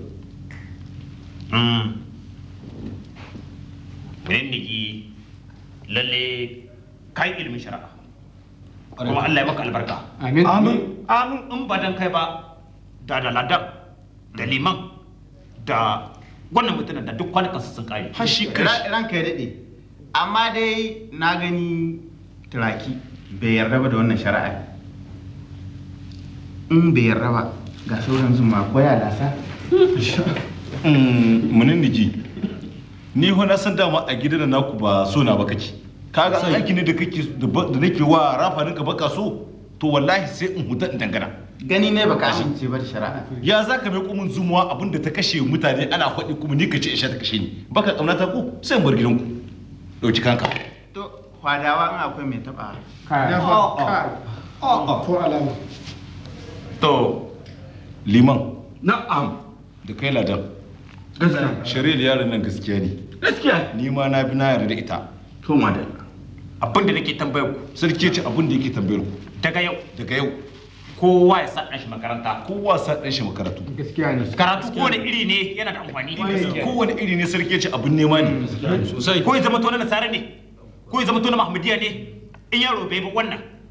[SPEAKER 5] Rindigi lalle kai ilimin shari'a. Kuma Allah ya maka albarka.
[SPEAKER 2] Amin.
[SPEAKER 5] Amin. Amin in ba dan kai ba da da ladan da liman da wannan mutumin da duk kwanukansu sun kare.
[SPEAKER 16] har shi ranka ya daɗe amma dai na gani turaki bai yarda ba da wannan shari'a in bai yarda ba ga sauran zuma ko ya lasa
[SPEAKER 3] munin niji ni ho na san dama a gidan naku ba so na ba kake kaga aiki ne da kake da ba- da nake wa rafarin ka baka so to wallahi sai in huta in dangana
[SPEAKER 16] gani ne baka amince ba da shari'a
[SPEAKER 3] ya za ka mai kumin zumuwa abin da ta kashe mutane ana faɗi kuma ni ka ce isha ta kashe ni baka ƙaunata ko sai in bar gidanku ɗauki kanka
[SPEAKER 16] to kwadawa in akwai mai taɓa
[SPEAKER 2] Ya fa- kai. ko alama
[SPEAKER 3] to liman na'am da kai ladan gaskiya shari'ar yaron nan gaskiya ne gaskiya ni ma na bi na yarda da ita to madalla
[SPEAKER 5] Abin da nake tambayar ku.
[SPEAKER 3] sarki ce abin da yake tambayar ku
[SPEAKER 5] Daga yau.
[SPEAKER 3] daga yau
[SPEAKER 5] Kowa ya sa ɗan shi makaranta.
[SPEAKER 3] kowa sa ɗan shi makaratu
[SPEAKER 2] gaskiya ne
[SPEAKER 5] Karatu kowane iri ne yana da amfani.
[SPEAKER 3] kowane iri ne sarki ce abin nema ne
[SPEAKER 5] sosai ko ya zama to na nasara ne ko ya zama to na mahmudiya ne in yaro bai bi wannan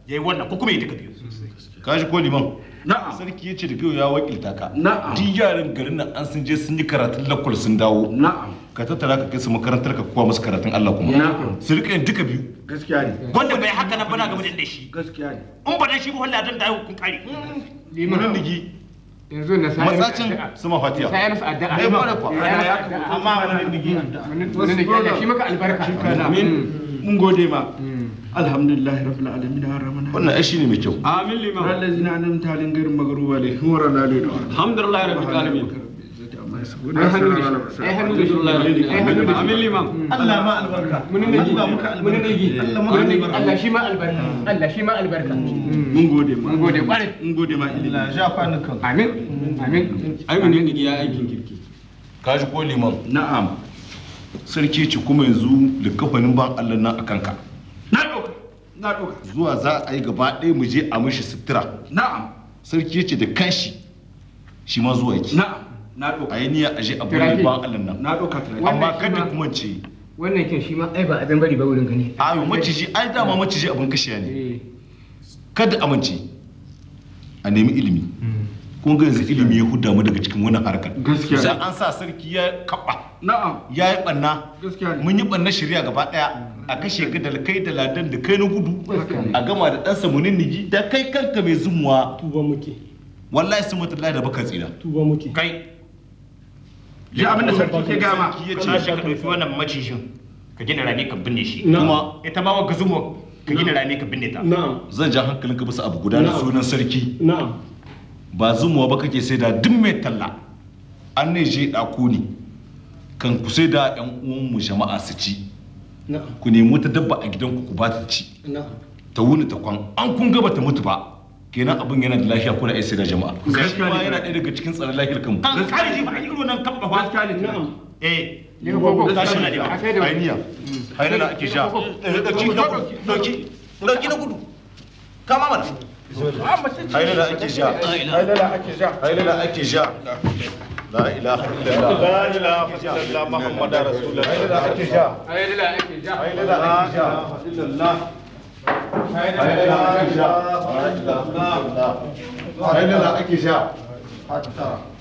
[SPEAKER 17] yayi wannan ko kuma ya duka biyu
[SPEAKER 3] ka ji ko liman
[SPEAKER 12] na'am
[SPEAKER 3] sarki ya ce da biyu ya wakilta ka
[SPEAKER 12] Na'am.
[SPEAKER 3] duk yaran garin nan an sun je sun yi karatun lakwal sun dawo
[SPEAKER 12] na'am
[SPEAKER 3] ka tattara ka kai su makarantar ka kowa musu karatun Allah kuma
[SPEAKER 12] Na'am.
[SPEAKER 3] su rika yin duka biyu
[SPEAKER 12] gaskiya ne
[SPEAKER 17] wanda bai haka nan bana game da shi
[SPEAKER 12] gaskiya ne
[SPEAKER 17] in ba dan shi ba wallahi zan dawo kun kare
[SPEAKER 3] liman digi
[SPEAKER 1] yanzu na sai
[SPEAKER 3] matsacin sama fatiya
[SPEAKER 1] sai masa addu'a
[SPEAKER 3] Eh, kwarai kuwa.
[SPEAKER 1] amma wannan digi wannan digi Allah shi maka albarka
[SPEAKER 12] amin mun gode ma alhamdulillah rabbil alamin arrahman
[SPEAKER 3] wannan ai shine mai kyau
[SPEAKER 12] amin liman allazina anamta alayhim ghayril maghdubi alaihim wa lad
[SPEAKER 18] alhamdulillah rabbil alamin
[SPEAKER 12] ai hannu da shi
[SPEAKER 1] ai hannu da shi ai hannu da shi
[SPEAKER 18] amin liman
[SPEAKER 12] Allah ma albarka
[SPEAKER 1] mun ne
[SPEAKER 12] Allah muka
[SPEAKER 1] mun ne
[SPEAKER 12] Allah muka albarka
[SPEAKER 1] Allah shi ma albarka Allah shi ma albarka
[SPEAKER 12] mun gode ma
[SPEAKER 1] mun gode kwarai
[SPEAKER 12] mun gode ma ilimi
[SPEAKER 16] Allah ja kwanukan
[SPEAKER 1] amin amin
[SPEAKER 18] ai mun ne ya aikin kirki
[SPEAKER 3] ka ji ko liman
[SPEAKER 12] na'am
[SPEAKER 3] sarki ce kuma yanzu likafanin ban Allah nan akan ka
[SPEAKER 12] na doka na doka
[SPEAKER 3] zuwa za a yi gaba ɗaya mu je a mishi sutura
[SPEAKER 12] na'am
[SPEAKER 3] sarki ya ce da kanshi shi ma zuwa yake
[SPEAKER 12] na'am na doka
[SPEAKER 3] a yi niyya a je a
[SPEAKER 1] Turaki.
[SPEAKER 3] bari ban Allah nan
[SPEAKER 12] na doka tare
[SPEAKER 3] amma
[SPEAKER 1] shi
[SPEAKER 3] kada
[SPEAKER 1] ma-
[SPEAKER 3] kuma ce
[SPEAKER 1] wannan kin shi ma ai ba abin bari ba wurin ka ne
[SPEAKER 3] ayo maciji ai dama maciji abin kashiya ne
[SPEAKER 1] eh
[SPEAKER 3] kada amince a nemi ilimi kun ga yanzu ilimi ya huda mu daga cikin wannan harkar
[SPEAKER 12] Gaskiya.
[SPEAKER 3] sai an sa sarki ya kaba
[SPEAKER 12] na'am
[SPEAKER 3] ya yi banna
[SPEAKER 12] gaskiya ne
[SPEAKER 3] mun yi banna shirya gaba daya a kashe ka da kai da ladan da kai na gudu
[SPEAKER 1] Gaskiya ne.
[SPEAKER 3] a gama da ɗansa munin nigi da kai kanka mai zumuwa
[SPEAKER 2] tuba muke
[SPEAKER 3] wallahi sun mutu da baka tsira
[SPEAKER 2] tuba muke
[SPEAKER 17] kai
[SPEAKER 12] ji abin da sarki ke gama
[SPEAKER 3] sarki ya
[SPEAKER 17] kana
[SPEAKER 3] ce
[SPEAKER 17] shi ka dauki wannan macijin ka gina rami ka binne shi
[SPEAKER 2] Na'am.
[SPEAKER 3] kuma
[SPEAKER 17] ita ma wanka zumo ka gina rami ka binne ta
[SPEAKER 2] na'am
[SPEAKER 3] zan ja hankalinka bisa abu guda da
[SPEAKER 2] Na'am.
[SPEAKER 3] sunan sarki
[SPEAKER 2] na'am
[SPEAKER 3] ba zumuwa ba kake sai da duk mai talla an ne je ɗako ne kan ku sai da yan uwanmu jama'a su ci
[SPEAKER 2] na'am
[SPEAKER 3] ku nemi wata dabba a gidanku ku ba ta ci
[SPEAKER 2] na'am
[SPEAKER 3] ta wuni ta kwan an kun gaba ta mutu ba kenan abin yana da lafiya kuna iya sai da jama'a shi ma yana ɗaya daga cikin tsaron lafiyar kanmu
[SPEAKER 17] kan kare ji ba a yi irin nan kabba ba
[SPEAKER 12] gaskiya ne
[SPEAKER 2] na'am
[SPEAKER 17] eh
[SPEAKER 1] ne ko ko
[SPEAKER 17] tashi na da
[SPEAKER 1] a sai da
[SPEAKER 3] ainiya ainiya da ake sha
[SPEAKER 17] dauki na gudu dauki dauki na gudu kama mana
[SPEAKER 3] ainiya da ake sha
[SPEAKER 12] ai da ake ja
[SPEAKER 3] ainiya da ake sha la ilaha illallah
[SPEAKER 15] la ilaha illallah muhammadar rasulullah
[SPEAKER 3] ainiya da ake sha
[SPEAKER 1] ai da ake ja
[SPEAKER 3] ainiya da ake sha
[SPEAKER 12] illallah
[SPEAKER 3] ainiya da ake sha ainiya da ake sha
[SPEAKER 12] hatta